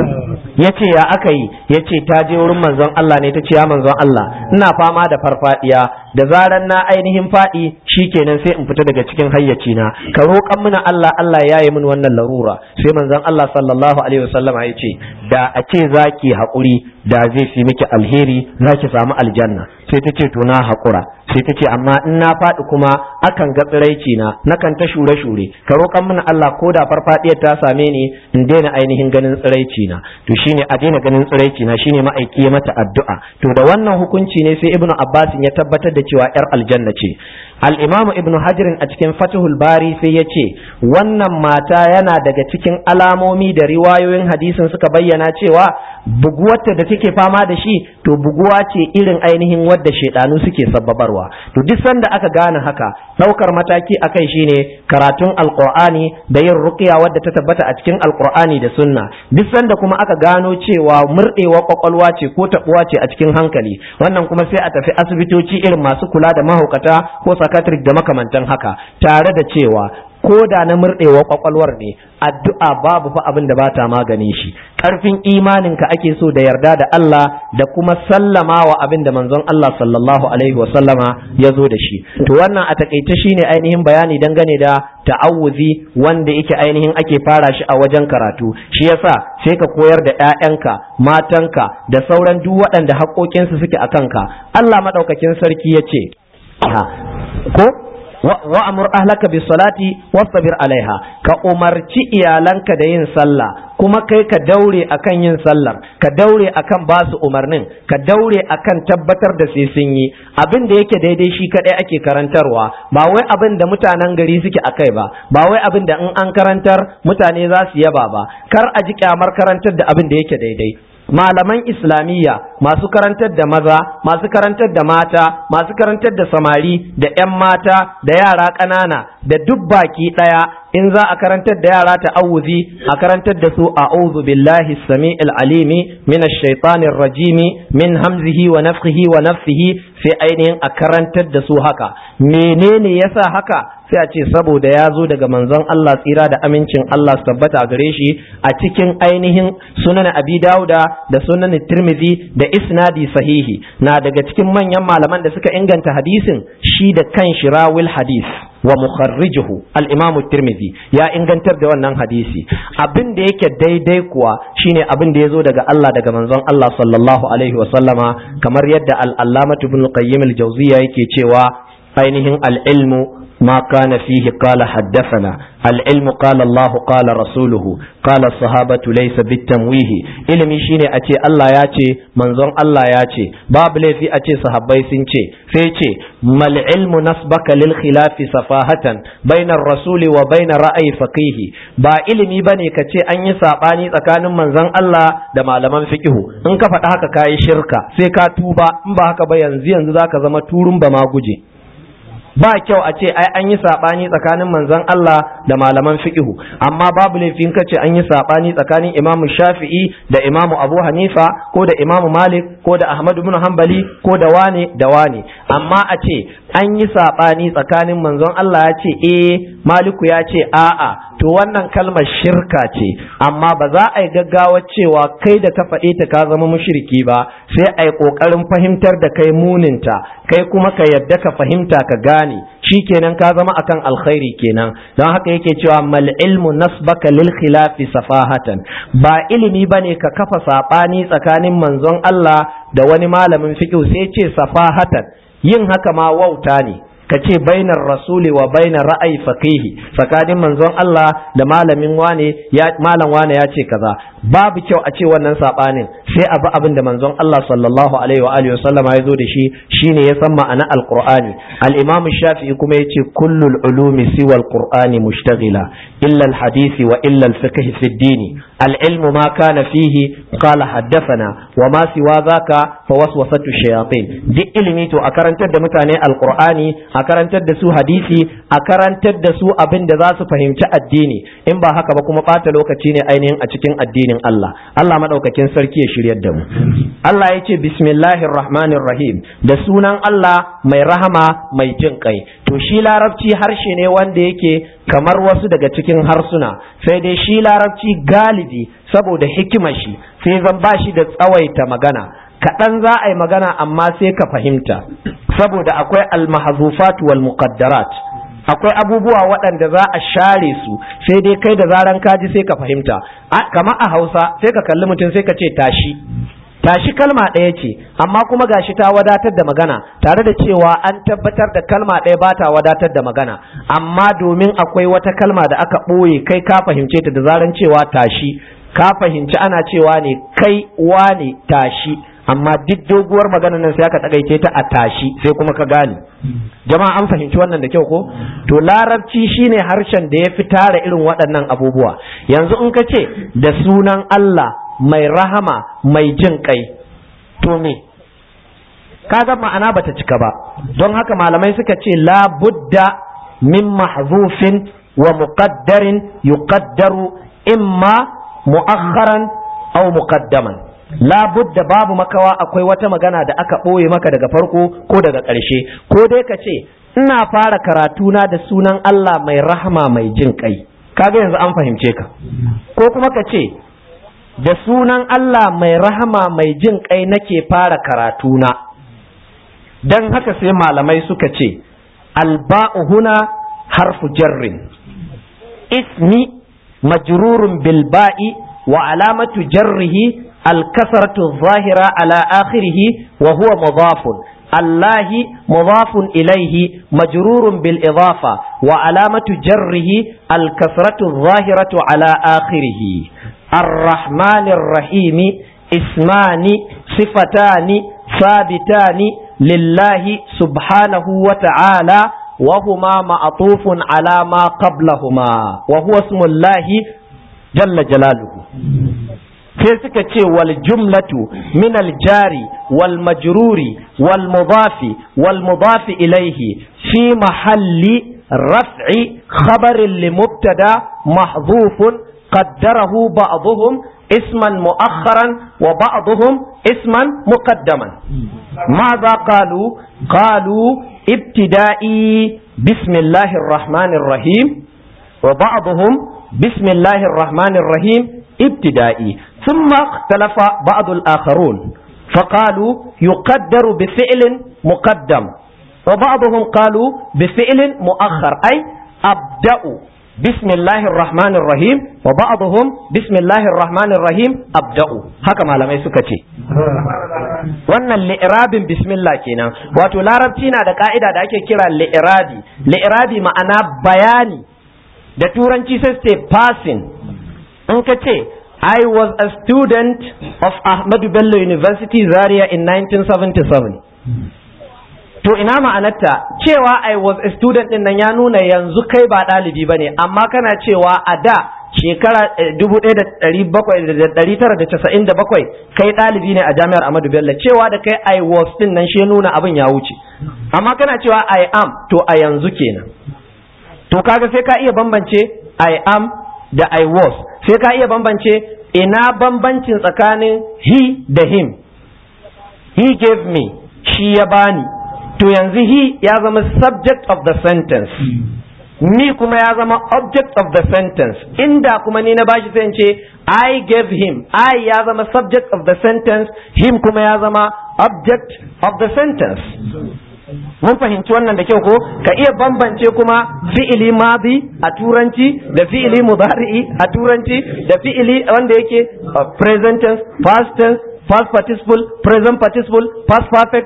ya ce ya aka yi ya ce ta je wurin manzon Allah ne ta ce ya manzon Allah ina fama da farfadiya da zaran na ainihin faɗi kenan sai in fita daga cikin hayyaci na ka roƙan mana Allah Allah ya yi min wannan larura sai manzon Allah sallallahu alaihi wasallam ya ce da a ce zaki haƙuri da zai fi miki alheri zaki samu aljanna sai ta ce to na haƙura sai ta ce amma in na faɗi kuma akan ga tsiraici na nakan ta shure shure ka roƙan mana Allah ko da farfadiyar ta same ni in daina ainihin ganin tsiraici na to shine a daina ganin tsiraici na shine ma'aiki ya mata addu'a to da wannan hukunci ne sai ibnu abbas ya tabbatar da cewa yar aljanna ce al-imamu ibnu hajar a cikin fatihul bari sai ya ce wannan mata yana daga cikin alamomi da riwayoyin hadisin suka bayyana cewa buguwarta da take fama da shi to buguwa ce irin ainihin wadda shaidanu suke sababarwa to duk sanda aka gane haka daukar mataki akai shine karatun alqur'ani da yin ruqya wadda ta tabbata a cikin alqur'ani da sunna duk sanda kuma aka gano cewa murdewa kwakwalwa ce ko tabuwa ce a cikin hankali wannan kuma sai a tafi asibitoci irin masu kula da mahaukata ko psychiatric da makamantan haka tare da cewa ko da na murɗewa kwakwalwar ne addu'a babu fa abin da ba ta magani shi ƙarfin imaninka ake so da yarda da Allah da kuma sallama wa abin da manzon Allah sallallahu alaihi wa sallama ya zo da shi to wannan a takaice shine ainihin bayani dangane da ta'awuzi wanda yake ainihin ake fara shi a wajen karatu shi yasa sai ka koyar da ƴaƴanka matanka da sauran duk waɗanda haƙoƙinsu suke a kanka Allah madaukakin sarki ya ce ko wa'amur ahlaka bis salati wastabir alaiha ka umarci iyalanka da yin sallah kuma kai ka daure akan yin sallar ka daure akan ba su umarnin ka daure akan tabbatar da sai sun yi abin da yake daidai shi kadai ake karantarwa ba wai abin da mutanen gari suke akai ba ba wai abin da in an karantar mutane za su yaba ba kar a ji kyamar karantar da abin da yake daidai malaman islamiyya masu karantar da maza masu karantar da mata masu karantar da samari da 'yan mata da yara ƙanana da duk baki ɗaya in za a karantar da yara ta'awuzi a karantar da su a'udhu billahi sami'il alimi min ash-shaytanir rajimi min hamzihi wa nafthihi wa nafthihi sai ainihin a karantar da su haka menene yasa haka sai a ce saboda ya zo daga manzon Allah tsira da amincin Allah su tabbata a gare shi a cikin ainihin sunan abi dauda da sunan tirmidhi da isnadi sahihi na daga cikin manyan malaman da suka inganta hadisin shi da kan shirawil hadis wa mukharrijuhu al-imam tirmidhi ya ingantar da wannan hadisi abin da yake daidai kuwa shine abin da yazo daga Allah daga manzon Allah sallallahu alaihi wa sallama kamar yadda al-allamah ibn qayyim al-jawziyya yake cewa ainihin al-ilmu ما كان فيه قال حدثنا العلم قال الله قال رسوله قال الصحابة ليس بالتمويه ilimi shine a ce Allah ya ce manzon Allah ya ce babu laifi a ce sahabbai sun ce sai ce mal ilmu nasbaka lil khilafi safahatan bainar rasuli wa bainar ra'ayi faqihi ba ilimi bane ka ce an yi sabani tsakanin manzon Allah da malaman fiqihu in ka faɗa haka kayi shirka sai ka tuba in ba haka ba yanzu yanzu zaka zama turun ba ma guje ba kyau a ce ai an yi sabani tsakanin manzon Allah da malaman fiqhu amma babu laifin ka ce an yi sabani tsakanin Imam Shafi'i da Imam Abu Hanifa ko da Imam Malik ko da Ahmad ibn Hanbali ko da wane da wane amma a ce an yi sabani tsakanin manzon Allah ya ce eh Maliku ya ce a'a to wannan kalmar shirka ce amma ba za a yi gaggawa cewa kai da ka faɗe ta ka zama mushriki ba sai a yi ƙoƙarin fahimtar da kai muninta kai kuma ka yadda ka fahimta ka gane shi kenan ka zama akan alkhairi kenan don haka yake cewa mal ilmu nasbaka lil khilafi safahatan ba ilimi bane ka kafa saɓani tsakanin manzon Allah da wani malamin fiqh sai ce safahatan yin haka ma wauta ne ka ce bainar rasuli wa bainar ra'ayi faqihi tsakanin manzon Allah da malamin wane ya malam wane ya ce kaza babu kyau a ce wannan sabanin sai abu abin da manzon Allah sallallahu alaihi wa alihi wasallama ya zo da shi shine ya san ma'ana alqur'ani al-imam shafi'i kuma yace kullul ulumi siwa alqur'ani mushtaghila illa al-hadisi wa illa al-fiqh fi ad-din al-ilmu ma kana fihi qala haddathana wa ma siwa zaka fa waswasatu shayatin duk ilimi to a karantar da mutane alqur'ani a karantar da su hadisi a karantar da su abin da za su fahimci addini in ba haka ba kuma ɓata lokaci ne ainihin a cikin addinin Allah Allah madaukakin sarki ya shiryar da mu Allah ya ce bismillahir rahmanir rahim da sunan Allah mai rahama mai jin kai to shi larabci harshe ne wanda yake kamar wasu daga cikin harsuna sai dai shi larabci galibi saboda hikimar shi sai zan ba shi da tsawaita magana kaɗan za a yi magana amma sai ka fahimta saboda akwai almahazufat wal muqaddarat akwai abubuwa waɗanda za a share su sai dai kai da zaran kaji sai ka fahimta kama a hausa sai ka kalli mutum sai ka ce tashi tashi kalma ɗaya ce amma kuma gashi ta wadatar da magana tare da cewa an tabbatar da kalma ɗaya ba ta wadatar da magana amma domin akwai wata kalma da aka ɓoye kai ka fahimce ta da zaran cewa tashi ka fahimci ana cewa ne kai wane tashi amma duk doguwar magana nan sai aka takaice ta a tashi sai kuma ka gane jama'a an fahimci wannan da kyau ko to larabci shine harshen da ya fi tara irin waɗannan abubuwa yanzu in ka ce da sunan Allah mai rahama mai jin kai to me kaga ma'ana bata cika ba don haka malamai suka ce la budda min mahzufin wa muqaddarin yuqaddaru imma mu'akharan aw muqaddaman labudda babu makawa akwai wata magana da aka ɓoye maka daga farko ko daga ƙarshe ko dai ka ce ina fara karatuna da sunan Allah mai rahama mai jin kai kaga yanzu an fahimce ka ko kuma ka ce da sunan Allah mai rahama mai jin kai nake fara karatuna dan haka sai malamai suka ce alba'u huna harfu jarrin ismi majrurun bil ba'i wa alamatu jarrihi الكسرة الظاهرة على آخره وهو مضاف الله مضاف إليه مجرور بالإضافة وعلامة جره الكسرة الظاهرة على آخره الرحمن الرحيم اسمان صفتان ثابتان لله سبحانه وتعالى وهما معطوف على ما قبلهما وهو اسم الله جل جلاله sai suka ce wal jumlatu min al jari wal majruri wal mudafi wal mudafi ilaihi fi mahalli raf'i khabarin li mubtada mahdhufun qaddarahu ba'dhum isman mu'akhkharan wa ba'dhum isman muqaddaman ماذا قالوا قالوا ابتدائي بسم الله الرحمن الرحيم وبعضهم بسم الله الرحمن الرحيم ابتدائي ثم اختلف بعض الآخرون فقالوا يقدر بفعل مقدم وبعضهم قالوا بفعل مؤخر أي أبدأ بسم الله الرحمن الرحيم وبعضهم بسم الله الرحمن الرحيم أبدأ هكما لما يسكتي wannan li'irabin bismillah kenan wato larabci na da ka'ida da ake kira li'irabi li'irabi ma'ana bayani da turanci sai ce passing in ka ce I was a student of Ahmadu Bello University Zaria in 1977. To ina ma'anarta cewa I was a student din nan ya nuna yanzu kai ba ɗalibi ba ne, amma kana cewa a da shekara 1997 kai ɗalibi ne a jami'ar Ahmadu Bello cewa da kai I was din nan shi nuna abin ya wuce. Amma kana cewa I am to a yanzu kenan. To kaga sai ka iya bambance I am da I was sai ka iya bambance ina bambancin tsakanin he da him he gave me shi ya bani to yanzu he ya zama subject of the sentence ni kuma ya zama object of the sentence inda kuma ni na bashi sai ce I gave him I ya zama subject of the sentence him kuma ya zama object of the sentence mun fahimci wannan da kyau ko ka iya bambance kuma fi'ili madi a turanci da fi'ili mudari'i a turanci da fi'ili wanda yake present tense past tense past participle present participle past perfect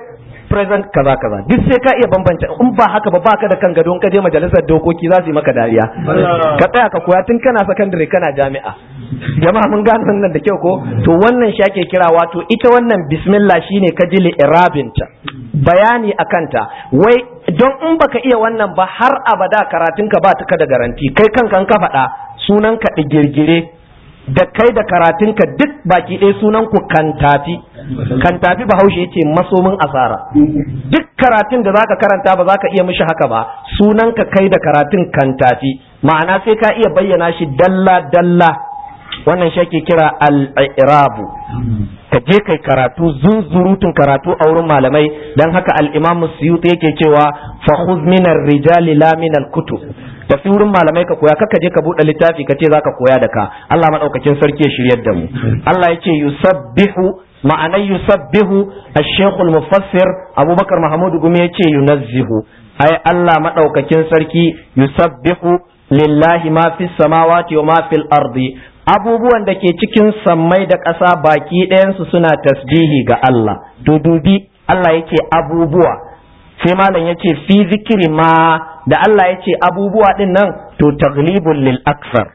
present kaza kaza duk sai ka iya bambanta in ba haka ba baka da kan gado in ka je majalisar dokoki za su yi maka dariya ka tsaya ka koya tun kana sakandare kana jami'a jama'a mun gane wannan da kyau ko to wannan shi ake kira wato ita wannan bismillah shine ka ji li'irabinta bayani akanta wai don in baka iya wannan ba har abada karatunka ba ta da garanti kai kanka ka faɗa sunan ka digirgire da kai da karatunka duk baki ɗaya sunan ku kantafi kantafi bahaushe yace masomin asara duk karatun da zaka karanta ba zaka iya mishi haka ba sunan ka kai da karatun kantafi ma'ana sai ka iya bayyana shi dalla dalla wannan shi ake kira al-i'rabu ka je kai karatu zunzurutun karatu a wurin malamai dan haka al-imam suyuti yake cewa fa khudh min ar-rijali la min al-kutub tafi wurin malamai ka koya kaka je ka bude littafi ka ce zaka koya da ka Allah madaukakin sarki ya shiryar da mu Allah yace yusabbihu ma'anar yusabbihu ash-shaykh al-mufassir Abubakar Mahmud Gumi yace yunazzihu ai Allah madaukakin sarki yusabbihu lillahi ma fis samawati wa ma fil ardi abubuwan da ke cikin sammai da ƙasa baki ɗayansu suna tasbihi ga Allah to dubi Allah yake abubuwa sai malam ya ce fi zikiri ma da Allah ya ce abubuwa ɗin nan to taglibun lil aksar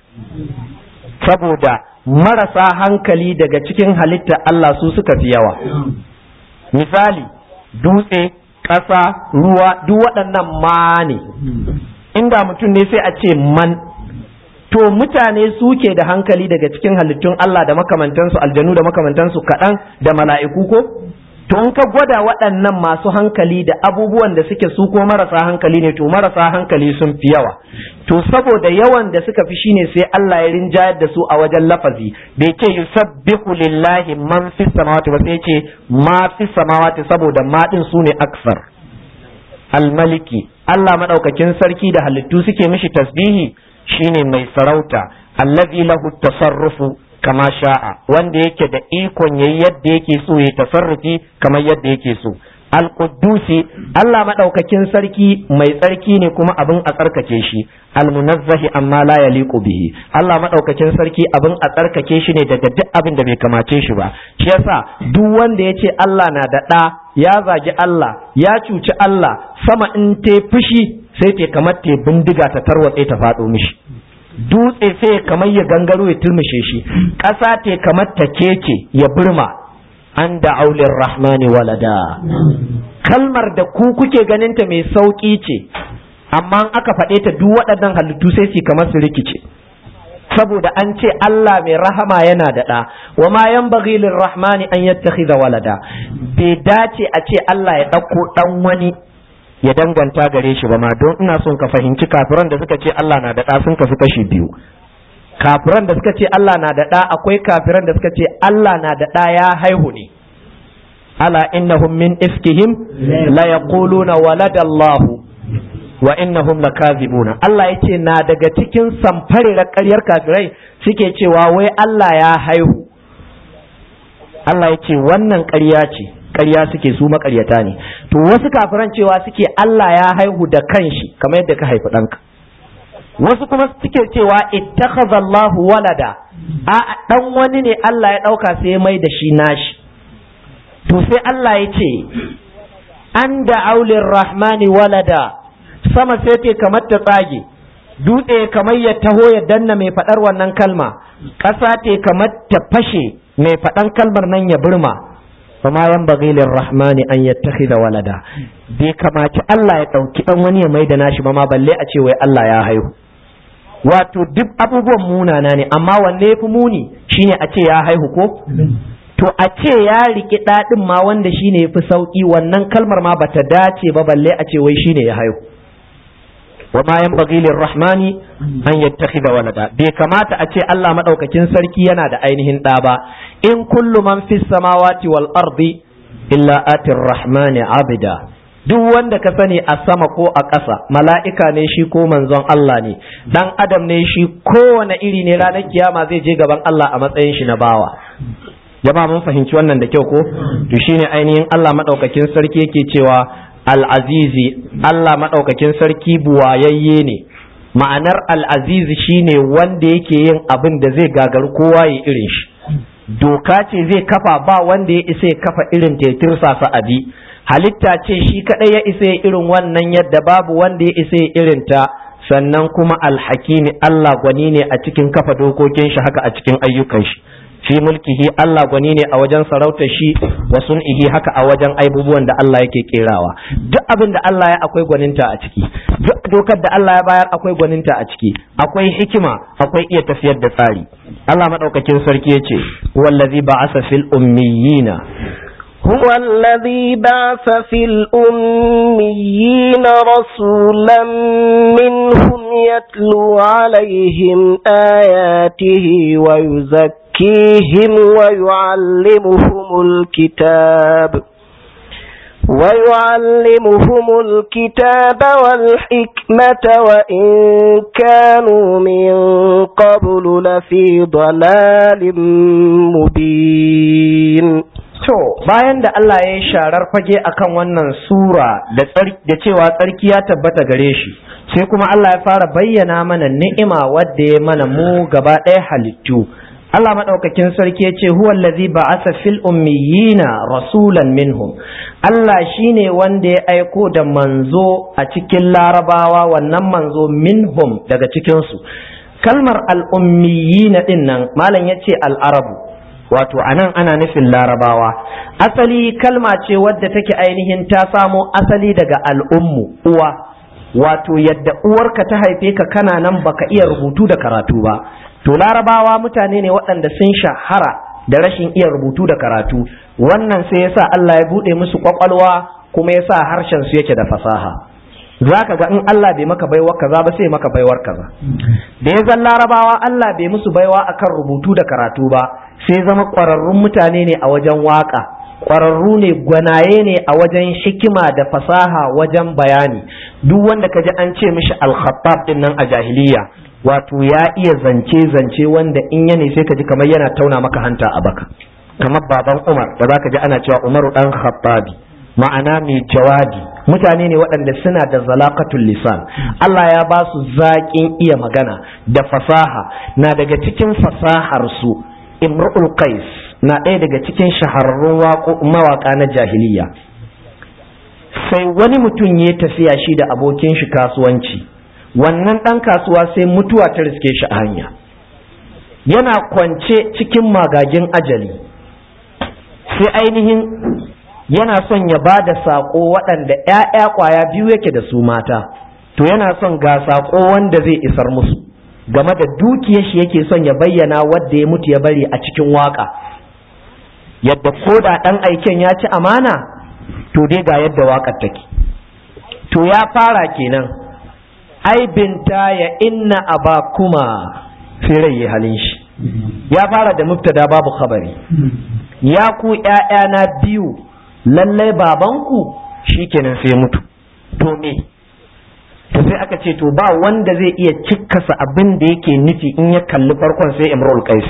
saboda marasa hankali daga cikin halitta Allah su suka fi yawa misali dutse ƙasa ruwa duk waɗannan ma ne inda mutum ne sai a ce man to mutane suke da hankali daga cikin halittun Allah da makamantansu aljanu da makamantansu kaɗan da mala'iku ko to in ka gwada waɗannan masu hankali da abubuwan da suke su ko marasa hankali ne to marasa hankali sun fi yawa to saboda yawan da suka fi shine sai Allah ya rinjayar da su a wajen lafazi bai ce yusabbihu lillahi man fi samawati ba sai ce ma fi samawati saboda ma din su ne aksar almaliki Allah madaukakin sarki da halittu suke mishi tasbihi shine mai sarauta allazi lahu tasarrufu kama sha'a wanda yake da ikon yayi yadda yake so ya tasarrufi kamar yadda yake so al-quddusi Allah madaukakin sarki mai tsarki ne kuma abin a tsarkake shi al-munazzahi amma la yaliqu bihi Allah madaukakin sarki abin a tsarkake shi ne daga duk abin da bai kamace shi ba shi yasa duk wanda yace Allah na da ɗa ya zagi Allah ya cuci Allah sama in te fushi sai te kamar te bindiga ta tarwatse ta faɗo mishi dutse sai kamar ya gangaro ya turmushe shi ƙasa te kamar ta keke ya burma an da aulin rahmani walada kalmar da ku kuke ganinta mai sauƙi ce amma aka faɗe ta duk waɗannan halittu sai su kamar su rikice saboda an ce Allah mai rahama yana da ɗa wa ma yan rahmani an yattakhidha walada bai dace a ce Allah ya ɗauko ɗan wani ya danganta gare shi ba ma don ina son ka fahimci kafiran da suka ce Allah na da ɗa sun kasu kashi biyu kafiran da suka ce Allah na da ɗa akwai kafiran da suka ce Allah na da ɗa ya haihu ne ala innahum min ifkihim la yaquluna walada Allah wa innahum lakazibuna Allah yace na daga cikin samfare ƙaryar kafirai suke cewa wai Allah ya haihu Allah yace wannan ƙarya ce ƙarya suke su maƙaryata ne to wasu kafiran cewa suke Allah ya haihu da kanshi kamar yadda ka haifi ɗanka wasu kuma suke cewa ittakhadha Allahu walada a dan wani ne Allah ya ɗauka sai ya mai da shi nashi to sai Allah ya ce an da aulin rahmani walada sama sai te kamar ta tsage dutse kamar ya taho ya danna mai faɗar wannan kalma ƙasa te kamar ta fashe mai faɗan kalmar nan ya burma fama yan bagilin rahmani an yattakhidha walada bai kamaci Allah ya ɗauki ɗan wani ya mai da nashi ba ma balle a ce wai Allah ya haihu wato duk abubuwan munana ne amma wanne ya fi muni shine a ce ya haihu ko to a ce ya riki ɗaɗin ma wanda shine ya fi sauƙi wannan kalmar ma bata dace ba balle a ce wai shine ya haihu wa ma yanbaghi lirrahmani an yattakhidha walada bai kamata a ce Allah madaukakin sarki yana da ainihin ɗa ba in kullu man fis samawati wal ardi illa atir rahmani abida duk wanda ka sani a sama ko a ƙasa mala'ika ne shi ko manzon Allah ne dan adam ne shi kowane iri ne ranar kiyama zai je gaban Allah a matsayin shi na bawa jama'a mun fahimci wannan da kyau ko to shine ainihin Allah madaukakin sarki yake cewa al-azizi Allah madaukakin sarki buwayayye ne ma'anar al-azizi shine wanda yake yin abin da zai gagaru kowa ya irin shi doka ce zai kafa ba wanda ya isa ya kafa irin tetirsa sa abi halitta ce shi kadai ya isa ya irin wannan yadda babu wanda ya isa ya irin ta sannan kuma alhakimi Allah gwani ne a cikin kafa dokokin shi haka a cikin ayyukan shi fi mulkihi Allah gwani ne a wajen sarautar shi wa sun'ihi haka a wajen aibubuwan da Allah yake kerawa duk abin da Allah ya akwai gwaninta a ciki duk dokar da Allah ya bayar akwai gwaninta a ciki akwai hikima akwai iya tafiyar da tsari Allah madaukakin sarki yace wallazi ba'asa fil ummiyina هو الذي بعث في الأميين رسولا منهم يتلو عليهم آياته ويزكيهم ويعلمهم الكتاب ويعلمهم الكتاب والحكمة وإن كانوا من قبل لفي ضلال مبين To, bayan da Allah ya yi sharar fage akan wannan sura da cewa tsarki ya tabbata gare shi, sai kuma Allah ya fara bayyana mana ni'ima wadda ya mana mu gaba ɗaya halittu. Allah maɗaukakin sarki ya ce, Huwa allazi ba'asa fil ummiyina rasulan minhum. Allah shine wanda ya aiko da manzo a cikin larabawa wannan manzo minhum daga cikinsu. Kalmar al'ummiyina ɗin nan, Malam ya ce al'arabu. wato anan ana nufin larabawa asali kalma ce wadda take ainihin ta samo asali daga al'ummu uwa wato yadda uwarka ta haife ka kana nan baka iya rubutu da karatu ba to larabawa mutane ne waɗanda sun shahara da rashin iya rubutu da karatu wannan sai yasa Allah ya buɗe musu kwakwalwa kuma yasa harshen su yake da fasaha za ka ga in Allah bai maka baiwar kaza ba sai maka baiwar kaza da ya zan larabawa Allah bai musu baiwa akan rubutu da karatu ba sai zama ƙwararrun mutane ne a wajen waƙa ƙwararru ne gwanaye ne a wajen hikima da fasaha wajen bayani duk wanda ka ji an ce mishi alkhattab din nan a jahiliya wato ya iya zance zance wanda in ya ne sai ka ji kamar yana tauna maka hanta a baka kamar baban Umar da zaka ji ana cewa Umaru dan Khattabi ma'ana mai jawabi mutane ne waɗanda suna da zalaqatul lisan Allah ya ba su zaƙin iya magana da fasaha na daga cikin fasahar su imru'ul qais na ɗaya daga cikin shahararrun mawaƙa na jahiliya sai wani mutum ya tafiya shi da abokin shi kasuwanci wannan ɗan kasuwa sai mutuwa ta riske shi a hanya yana kwance cikin magagin ajali sai ainihin yana son ya ba da saƙo waɗanda ‘ya'ya ƙwaya biyu yake da su mata to yana son ga saƙo wanda zai isar musu game da dukiyar shi yake son ya bayyana wadda ya mutu ya bari a cikin waƙa yadda ko da ɗan aiken ya ci amana to dai ga yadda waƙar take to ya fara kenan ai binta ya inna abakuma sai rai ya halin shi ya fara da mubtada babu khabari ya ku ‘ya'yana biyu lallai babanku shikenan sai mutu to me to sai aka ce to ba wanda zai iya cikkasa abin da yake nufi in ya kalli farkon sai imrul qais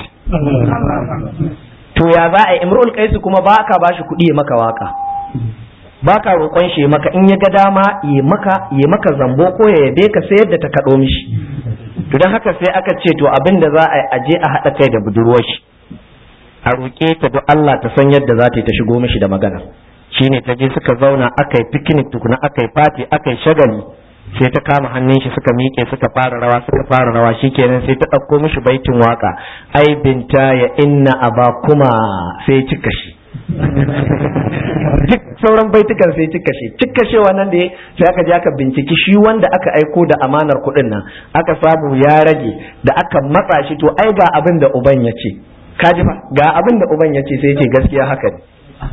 to ya za a imrul qais kuma ba ka bashi kuɗi ya maka waka ba ka roƙon shi maka in ya ga dama ya maka ya maka zambo ko ya yabe ka sai yadda ta kaɗo mishi to don haka sai aka ce to abin da za a yi aje a haɗa kai da budurwar shi a roƙe ta duk Allah ta san yadda za ta yi ta shigo mishi da magana shine ta je suka zauna aka yi picnic tukuna aka yi fati aka yi shagali sai ta kama hannun shi suka miƙe suka fara rawa suka fara rawa shikenan sai ta ɗauko mishi baitin waka ai binta ya inna abakuma sai cika shi duk sauran baitukan sai cika shi cika shi wannan da sai aka je aka binciki shi wanda aka aiko da amanar kuɗin nan aka samu ya rage da aka matsa shi to ai ga abin da uban ya ce kaji fa ga abin da uban ya ce sai ce gaskiya haka ne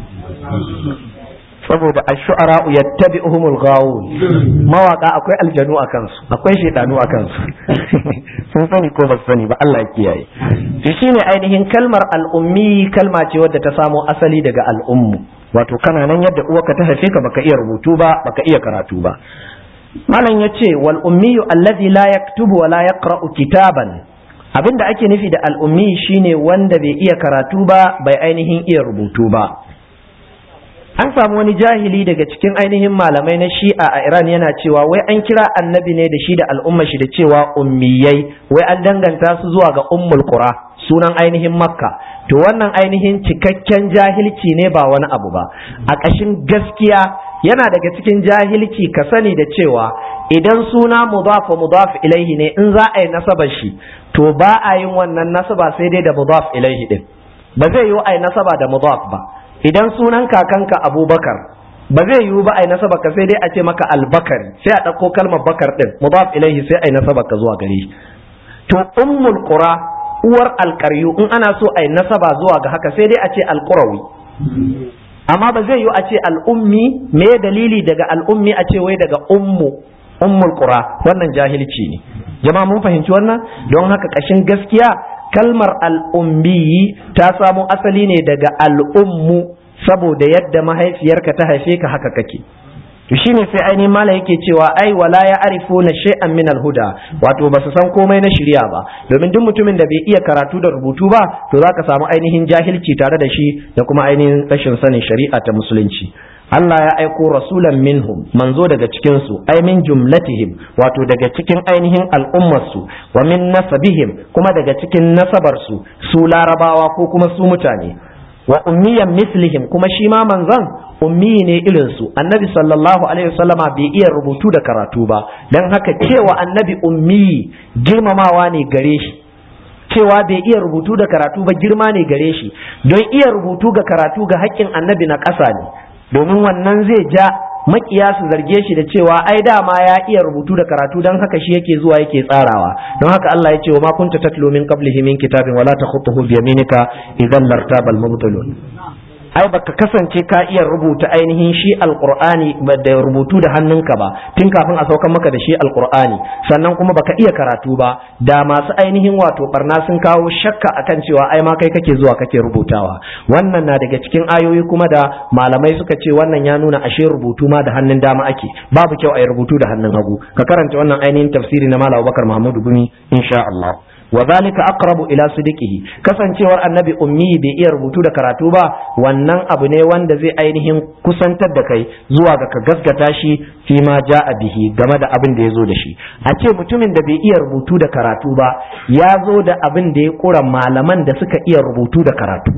saboda ash-shu'ara yattabi'uhumul ghawun mawaka akwai aljanu a kansu akwai shedanu a kansu sun sani ko ba sani ba Allah ya kiyaye to shine ainihin kalmar al'ummi kalma ce wadda ta samo asali daga al'ummu wato kana nan yadda uwarka ta haife ka baka iya rubutu ba baka iya karatu ba malam yace wal ummiyu alladhi la yaktubu wa la yaqra'u kitaban abinda ake nufi da al'ummi shine wanda bai iya karatu ba bai ainihin iya rubutu ba an samu wani jahili daga cikin ainihin malamai na shi'a a iran yana cewa wai an kira annabi ne da shi da al'umma shi da cewa ummiyai wai an danganta su zuwa ga ummul qura sunan ainihin makka to wannan ainihin cikakken jahilci ne ba wani abu ba a ƙashin gaskiya yana daga cikin jahilci ka sani da cewa idan suna mudaf wa mudaf ilaihi ne in za a yi nasabar shi to ba a yin wannan nasaba sai dai da mudaf ilaihi din ba zai yi a yi nasaba da mudaf ba idan sunan kakanka abubakar ba zai yiwu ba a yi nasaba ka sai dai a ce maka albakari sai a ɗauko kalmar bakar ɗin mudaf ilaihi sai a yi nasaba ka zuwa gare shi to ummul qura uwar alƙaryu in ana so a yi nasaba zuwa ga haka sai dai a ce alƙurawi amma ba zai yiwu a ce al'ummi me dalili daga al'ummi a ce wai daga ummu ummul qura wannan jahilci ne jama'a mun fahimci wannan don haka ƙashin gaskiya kalmar al'ummi ta samo asali ne daga al'ummu saboda yadda mahaifiyarka ta haife ka haka kake to shine sai ainihin mala yake cewa ai wala ya arifu na shay'an min alhuda wato basu san komai na shirya ba domin duk mutumin da bai iya karatu da rubutu ba to zaka samu ainihin jahilci tare da shi da kuma ainihin rashin sanin shari'a ta musulunci Allah ya aiko rasulan minhum manzo daga cikin su ai min jumlatihim wato daga cikin ainihin al'ummar su wa min nasabihim kuma daga cikin nasabar su su larabawa ko kuma su mutane wa ummiyan mislihim kuma shi ma manzon ummi ne irin su annabi sallallahu alaihi wasallama bai iya rubutu da karatu ba dan haka cewa annabi ummi girmamawa ne gare shi cewa bai iya rubutu da karatu ba girma ne gare shi don iya rubutu ga karatu ga haƙƙin annabi na ƙasa ne domin wannan zai ja makiya su zarge shi da cewa ai dama ya iya rubutu da karatu don haka shi yake zuwa yake tsarawa don haka Allah ya ce wa ma kunta tatlu min qablihi min kitabin wala takhutuhu bi yaminika idan lartabal mubtilun ai baka kasance ka iya rubuta ainihin shi alqur'ani da rubutu da hannunka ba tun kafin a saukan maka da shi alqur'ani sannan kuma baka iya karatu ba da masu ainihin wato barna sun kawo shakka akan cewa ai ma kai kake zuwa kake rubutawa wannan na daga cikin ayoyi kuma da malamai suka ce wannan ya nuna ashe rubutu ma da hannun dama ake babu kyau a yi rubutu da hannun hagu ka karanta wannan ainihin tafsiri na malam Abubakar Muhammadu Gumi insha Allah wa zalika aqrabu ila sidiqihi kasancewar annabi ummi bai iya rubutu da karatu ba wannan abu ne wanda zai ainihin kusantar da kai zuwa ga ka gaskata shi fi ma ja'a bihi game da abin da ya zo da shi a ce mutumin da bai iya rubutu da karatu ba ya zo da abin da ya kura malaman da suka iya rubutu da karatu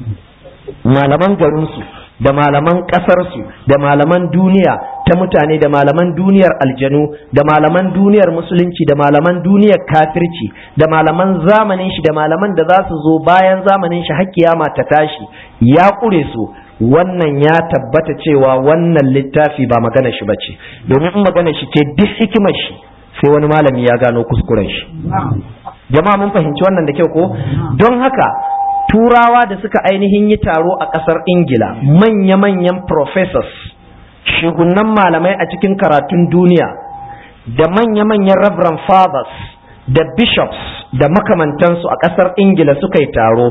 malaman garinsu da malaman ƙasarsu da malaman duniya ta mutane da malaman duniyar aljanu da malaman duniyar musulunci da malaman duniyar kafirci da malaman zamanin shi da malaman da za su zo bayan zamanin shi har kiyama ta tashi ya ƙure su wannan ya tabbata cewa wannan littafi ba magana shi bace domin in magana shi ce duk hikimar shi sai wani malami ya gano kuskuren shi jama'a mun fahimci wannan da kyau ko don haka turawa da suka ainihin yi taro a ƙasar ingila manya-manyan professors shugunan malamai a cikin karatun duniya da manya-manyan reverend fathers da bishops da makamantansu a ƙasar ingila suka yi taro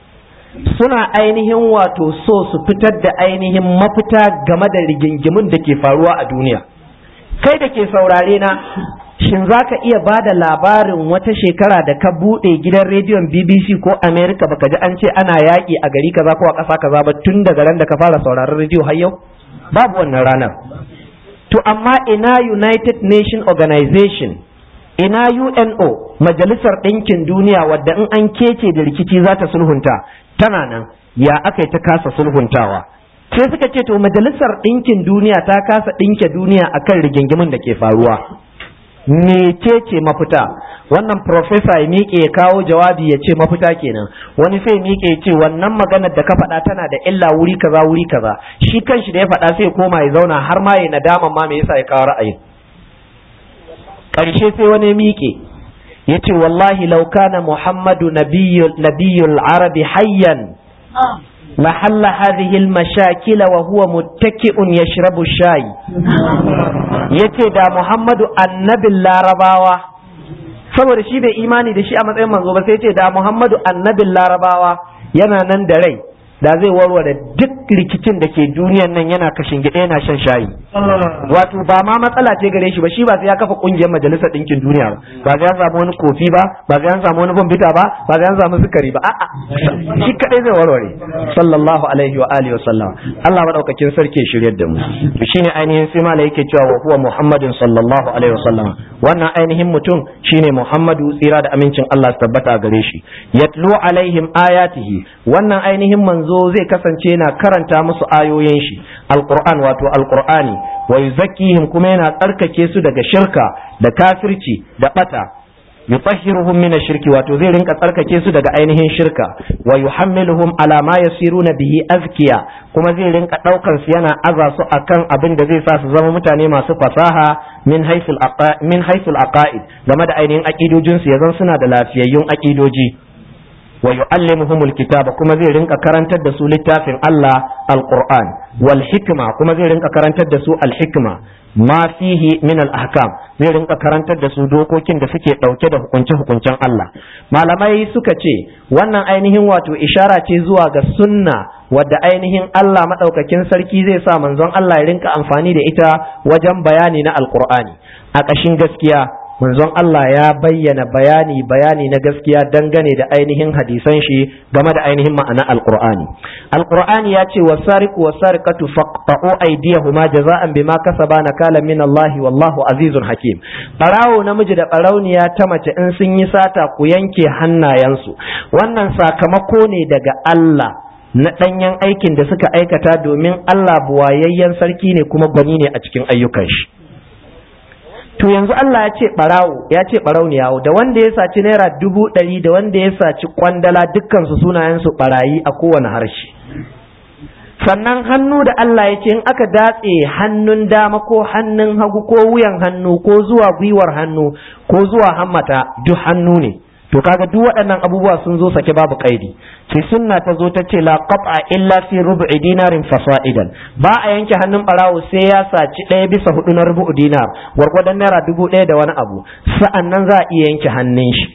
suna ainihin wato so su fitar da ainihin mafita game da rigingimin da ke faruwa a duniya kai da ke saurare na shin za ka iya ba da labarin wata shekara da ka buɗe gidan rediyon bbc ko america baka ji an ce ana yaƙi a gari kaza ko a ƙasa kaza ba tun daga ran da ka fara sauraron rediyo har yau babu wannan ranar to amma ina united nation organization ina uno majalisar ɗinkin duniya wadda in an kece da rikici za ta sulhunta tana nan ya aka yi ta kasa sulhuntawa sai suka ce to majalisar ɗinkin duniya ta kasa ɗinke duniya akan rigingimin da ke faruwa mecece mafita wannan profesa ya miƙe ya kawo jawabi ya ce mafita kenan wani sai miƙe ya ce wannan maganar da ka faɗa tana da illa wuri kaza wuri kaza shi kanshi da ya faɗa sai koma ya zauna har ma ya nadama ma me yasa ya kawo ra'ayin ƙarshe sai wani miƙe ya ce wallahi law kana muhammadu nabiyyul arabi hayyan محل هذه المشاكل وهو متكئ يشرب الشاي yace da Muhammadu annabin larabawa saboda shi bai imani da shi a matsayin manzo ba sai ce da Muhammadu annabin larabawa yana nan da rai da zai warware duk rikicin da ke duniyan nan yana kashin gida yana shan shayi wato ba ma matsala ce gare shi ba shi ba sai ya kafa kungiyar majalisar ɗinkin duniya ba ba sai ya samu wani kofi ba ba sai ya samu wani bambita ba ba sai ya samu sukari ba a'a shi kadai zai warware sallallahu alaihi wa alihi wa sallam Allah madaukakin sarki ya shiryar da mu to shine ainihin sai mala yake cewa wa huwa muhammadin sallallahu alaihi wa sallam wannan ainihin mutum shine muhammadu tsira da amincin Allah su tabbata gare shi yatlu alaihim ayatihi wannan ainihin manzo zai kasance yana karanta musu ayoyin shi alquran wato alqur'ani wa yuzakkihim kuma yana tsarkake su daga shirka da kafirci da bata yutahhiruhum min ash-shirki wato zai rinka tsarkake su daga ainihin shirka wa yuhammiluhum ala ma yasiruna bihi azkiya kuma zai rinka daukar su yana aza su akan abin da zai sa su zama mutane masu fasaha min haythul min haythul aqaid game da ainihin aqidojin su yazan suna da lafiyayyun aqidoji wa yu'allimuhumul kitaba kuma zai rinka karantar da su littafin Allah alquran wal hikma kuma zai rinka karantar da su al hikma ma fihi min al ahkam zai rinka karantar da su dokokin da suke dauke da hukunce hukuncen Allah malamai suka ce wannan ainihin wato ishara ce zuwa ga sunna wadda ainihin Allah madaukakin sarki zai sa manzon Allah ya rinka amfani da ita wajen bayani na alqur'ani a ƙashin gaskiya manzon Allah ya bayyana bayani bayani na gaskiya dangane da ainihin hadisan shi game da ainihin ma'ana alqur'ani alqur'ani ya ce wasariqu wasariqatu faqta'u aydiyahuma jaza'an bima kasaba nakala min Allah wallahu azizun hakim barawo namiji da barauniya ta mace in sun yi sata ku yanke hannayensu wannan sakamako ne daga Allah na ɗanyen aikin da suka aikata domin Allah buwayayyen sarki ne kuma gwani ne a cikin ayyukan shi to yanzu Allah ya ce barawo ya ce barauniyawo da wanda ya saci naira dubu ɗari da wanda ya saci kwandala dukkansu sunayensu barayi a kowane harshe sannan hannu da Allah ya ce in aka datse hannun dama ko hannun hagu ko wuyan hannu ko zuwa gwiwar hannu ko zuwa hammata duk hannu ne to kaga duk waɗannan abubuwa sun zo sake babu kaidi sai sunna ta zo ta ce la qat'a illa fi rub'i dinarin fasa'idan ba a yanke hannun barawo sai ya saci ɗaya bisa hudu na rubu'u dinar gwargwadon naira dubu ɗaya da wani abu sa'an nan za a iya yanke hannun shi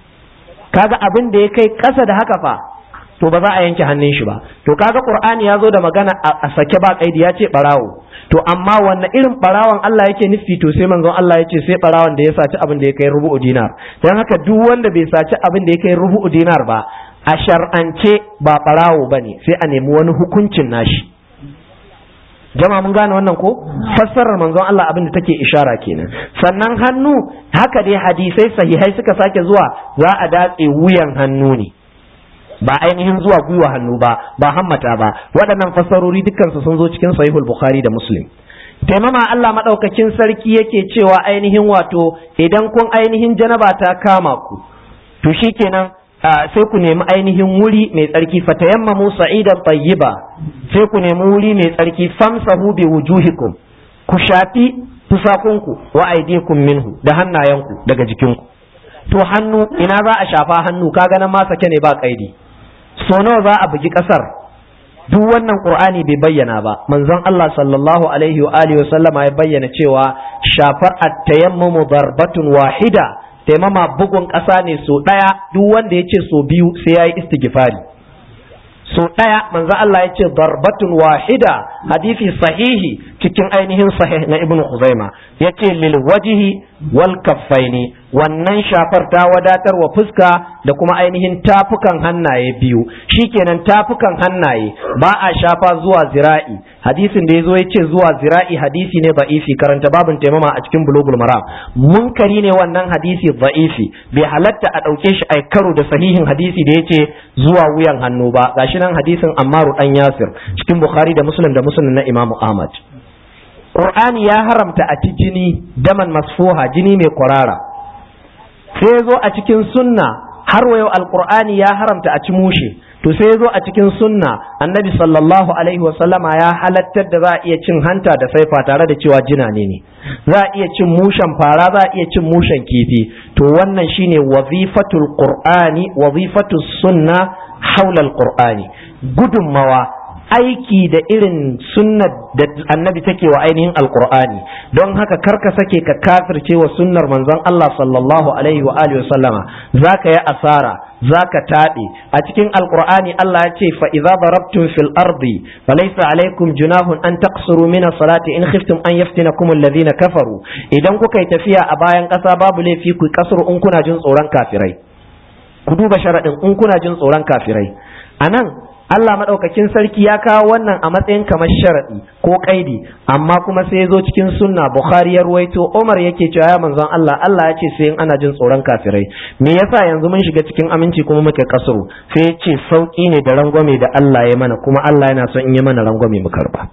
kaga abin da ya kai ƙasa da haka fa to ba za a yanke hannun shi ba to kaga qur'ani ya zo da magana a sake ba kaidi ya ce barawo to amma wanne irin barawan Allah yake nufi to sai manzon Allah ya ce sai barawan da ya saci abin da ya kai rubu'u dinar dan haka duk wanda bai saci abin da ya kai rubu'u dinar ba a shar'ance ba barawo bane sai a nemi wani hukuncin nashi jama'a mun gane wannan ko fassarar manzon Allah abin da take ishara kenan sannan hannu haka dai hadisai sahihai suka sake zuwa za a datse wuyan hannu ne ba ainihin zuwa gwiwa hannu ba ba hammata ba waɗannan fassarori dukkansu sun zo cikin sahihul bukhari da muslim taimama Allah maɗaukakin sarki yake cewa ainihin wato idan kun ainihin janaba ta kama ku to shikenan sai ku nemi ainihin wuri mai tsarki fatayammamu sa'idan tayyiba sai ku nemi wuri mai tsarki famsahu bi wujuhikum ku shafi fusakunku wa aydikum minhu da hannayenku daga jikinku to hannu ina za a shafa hannu kaga nan ma sake ne ba kaidi so nawa za a bugi kasar duk wannan qur'ani bai bayyana ba manzon Allah sallallahu alaihi wa alihi wa sallama ya bayyana cewa shafar at-tayammumu darbatun wahida taimama bugun ƙasa ne so ɗaya duk wanda ya ce so biyu sai ya yi istighfari so ɗaya manzon Allah ya ce darbatun wahida hadisi sahihi cikin ainihin sahih na ibnu Khuzaima yace lil wajhi wal kaffaini wannan shafar ta wadatar wa fuska da kuma ainihin tafukan hannaye biyu shikenan tafukan hannaye ba a shafa zuwa zira'i hadisin da yazo yace zuwa zira'i hadisi ne da'ifi karanta babin taimama a cikin bulugul maram munkari ne wannan hadisi da'ifi bai halatta a dauke shi ai karo da sahihin hadisi da yace zuwa wuyan hannu ba gashi nan hadisin Ammaru dan Yasir cikin Bukhari da Muslim da Muslim na Imam Ahmad Qur'ani ya haramta a ci jini daman masfuha jini mai kwarara sai zo a cikin sunna har wayo alqur'ani ya haramta a ci mushe to sai zo a cikin sunna annabi sallallahu alaihi wasallama ya halattar da za a iya cin hanta da saifa tare da cewa jina ne ne za a iya cin mushen fara za a iya cin mushen kifi to wannan shine wazifatul qur'ani wazifatus sunna haula alqur'ani gudunmawa aiki da irin sunnar da annabi take wa ainihin alqur'ani don haka karka sake ka kafirce wa sunnar manzon Allah sallallahu alaihi wa alihi wa sallama zaka yi asara zaka taɓe a cikin alqur'ani Allah ya ce fa idza darabtum fil ardi falaysa alaikum junahun an taqsuru min as-salati in khiftum an yaftinakum alladhina kafaru idan kuka yi tafiya a bayan ƙasa babu laifi ku kasuru in kuna jin tsoron kafirai ku duba sharaɗin in kuna jin tsoron kafirai anan Allah maɗaukakin sarki ya kawo wannan a matsayin kamar sharaɗi ko ƙaidi amma kuma sai ya zo cikin sunna Bukhari ya ruwaito Umar yake cewa ya manzon Allah Allah ya ce sai in ana jin tsoron kafirai me yasa yanzu mun shiga cikin aminci kuma muke kasuru sai ya ce sauki ne da rangwame da Allah ya mana kuma Allah yana son in ya mana rangwame mu karba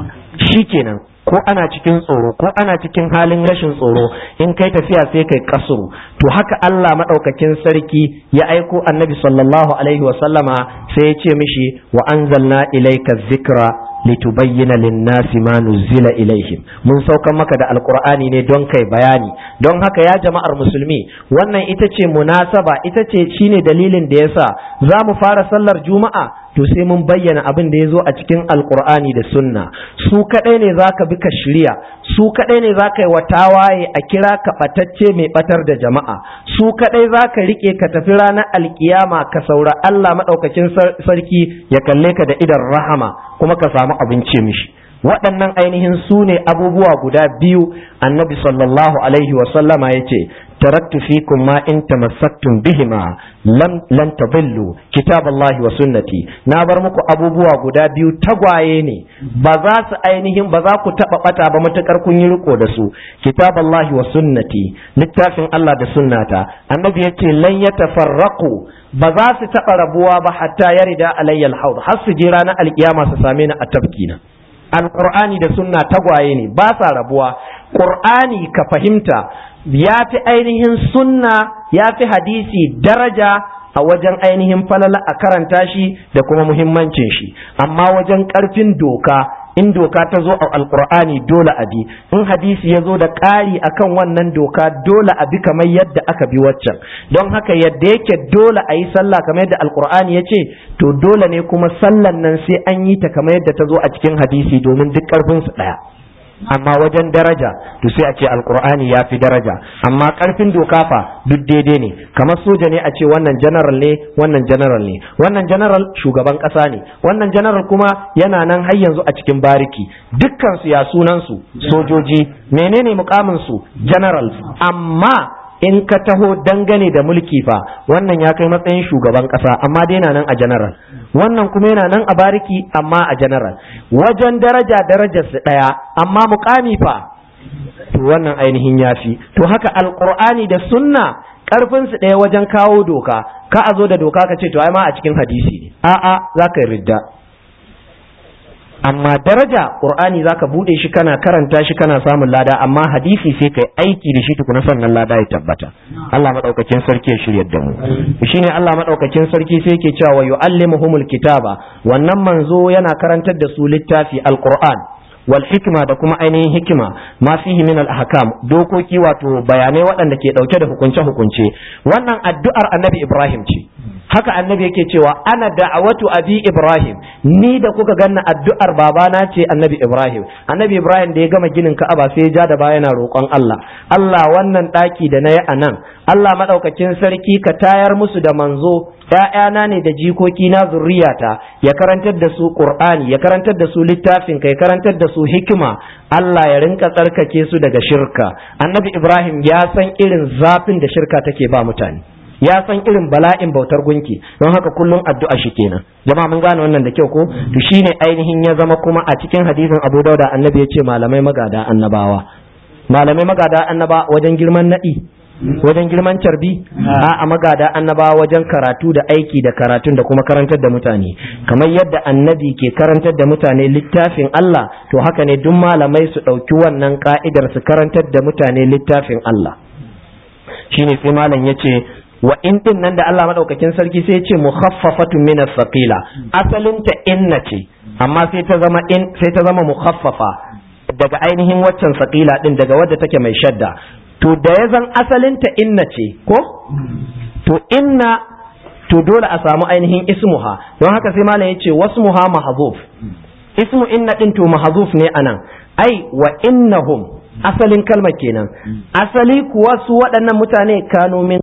shikenan ko ana cikin tsoro ko ana cikin halin rashin tsoro in kai tafiya sai kai kasuru to haka Allah madaukakin sarki ya aiko annabi sallallahu alaihi wa sallama sai ya ce mishi wa anzalna ilayka dhikra litubayyana lin-nasi ma nuzila ilaihim mun saukan maka da alqur'ani ne don kai bayani don haka ya jama'ar musulmi wannan ita ce munasaba ita ce shine dalilin da yasa za mu fara sallar juma'a to sai mun bayyana abin da ya zo a cikin alkur'ani da sunna su kadai ne za ka bi ka shirya su kadai ne za ka yi wa tawaye a kira ka batacce mai batar da jama'a su kadai za ka rike ka tafi ranar alkiyama ka saura Allah maɗaukakin sarki ya kalle ka da idan rahama kuma ka samu abinci mishi waɗannan ainihin su ne abubuwa guda biyu annabi sallallahu alaihi wasallama ya ce taraktu fikum ma in tamassaktum bihima lam lan tadillu kitaballahi wa sunnati na bar muku abubuwa guda biyu tagwaye ne ba za su ainihin ba za ku taba bata ba matukar kun yi riko da su kitaballahi wa sunnati littafin Allah da sunnata annabi yace lan yatafarraqu ba za su taba rabuwa ba hatta yarida alayyal haud har su je ranar alkiyama su same ni a tafkina alqur'ani da sunna tagwaye ne ba sa rabuwa qur'ani ka fahimta ya fi ainihin sunna ya fi hadisi daraja a wajen ainihin falala a karanta shi da kuma muhimmancin shi amma wajen karfin doka in doka ta zo a alkur'ani dole a bi in hadisi ya zo da ƙari akan wannan doka dole a bi kamar yadda aka bi waccan don haka yadda yake dole a yi sallah kamar yadda alkur'ani ya ce to dole ne kuma sallan nan sai an yi ta kamar yadda ta zo a cikin hadisi domin duk ƙarfinsu ɗaya amma wajen daraja to sai a ce alkur'ani ya fi daraja amma karfin doka fa duk daidai ne kamar soja ne a ce wannan general ne wannan general ne wannan general shugaban kasa ne wannan general kuma yana nan har yanzu a cikin bariki dukkan su ya sunan su sojoji menene mukamin su general amma in ka taho dangane da mulki fa wannan ya kai matsayin shugaban kasa amma dai yana nan a general wannan kuma yana nan a bariki amma a general wajen daraja darajar su daya amma mukami fa to wannan ainihin yafi to haka alqur'ani da sunna karfin su daya wajen kawo doka ka a zo da doka ka ce to ai ma a cikin hadisi ne a'a zaka ridda amma daraja qur'ani zaka bude shi kana karanta shi kana samun lada amma hadisi sai kai aiki da shi tukuna sannan lada ya tabbata Allah madaukakin sarki ya shiryar da mu shine Allah madaukakin sarki sai yake cewa wa yuallimuhumul kitaba wannan manzo yana karantar da su littafi alquran wal hikma da kuma ainihin hikima ma fihi min al ahkam dokoki wato bayanai waɗanda ke dauke da hukunce hukunce wannan addu'ar annabi Ibrahim ce haka annabi yake cewa ana da'awatu abi ibrahim ni da kuka ganna addu'ar babana ce annabi ibrahim annabi ibrahim da ya gama ginin ka'aba sai ya ja da baya yana roƙon Allah Allah wannan ɗaki da na yi a nan Allah maɗaukakin sarki ka tayar musu da manzo ‘ya'yana ne da jikoki na zurriyata ya karantar da su ƙur'ani ya karantar da su littafin ka ya karantar da su hikima Allah ya rinka tsarkake su daga shirka annabi ibrahim ya san irin zafin da shirka take ba mutane ya san irin bala'in bautar gunki don haka kullum addu'a shi kenan jama'a mun gane wannan da kyau ko to shine ainihin ya zama kuma a cikin hadisin Abu Dauda annabi ya ce malamai magada annabawa malamai magada annaba wajen girman nadi wajen girman carbi a magada annabawa wajen karatu da aiki da karatun da kuma karantar da mutane kamar yadda annabi ke karantar da mutane littafin Allah to haka ne duk malamai su ɗauki wannan ka'idar su karantar da mutane littafin Allah shine sai malam ya ce wa in din nan da Allah madaukakin sarki sai ya ce mukhaffafatun min as-saqila asalin ta inna ce amma sai ta zama in sai ta zama mukhaffafa daga ainihin waccan saqila din daga wadda take mai shadda to da ya zan asalin ta inna ce ko to inna to dole a samu ainihin ismuha don haka sai malam yace wasmuha mahzuf ismu inna din to mahzuf ne anan ai wa innahum asalin kalmar kenan asali kuwa su waɗannan mutane kanu min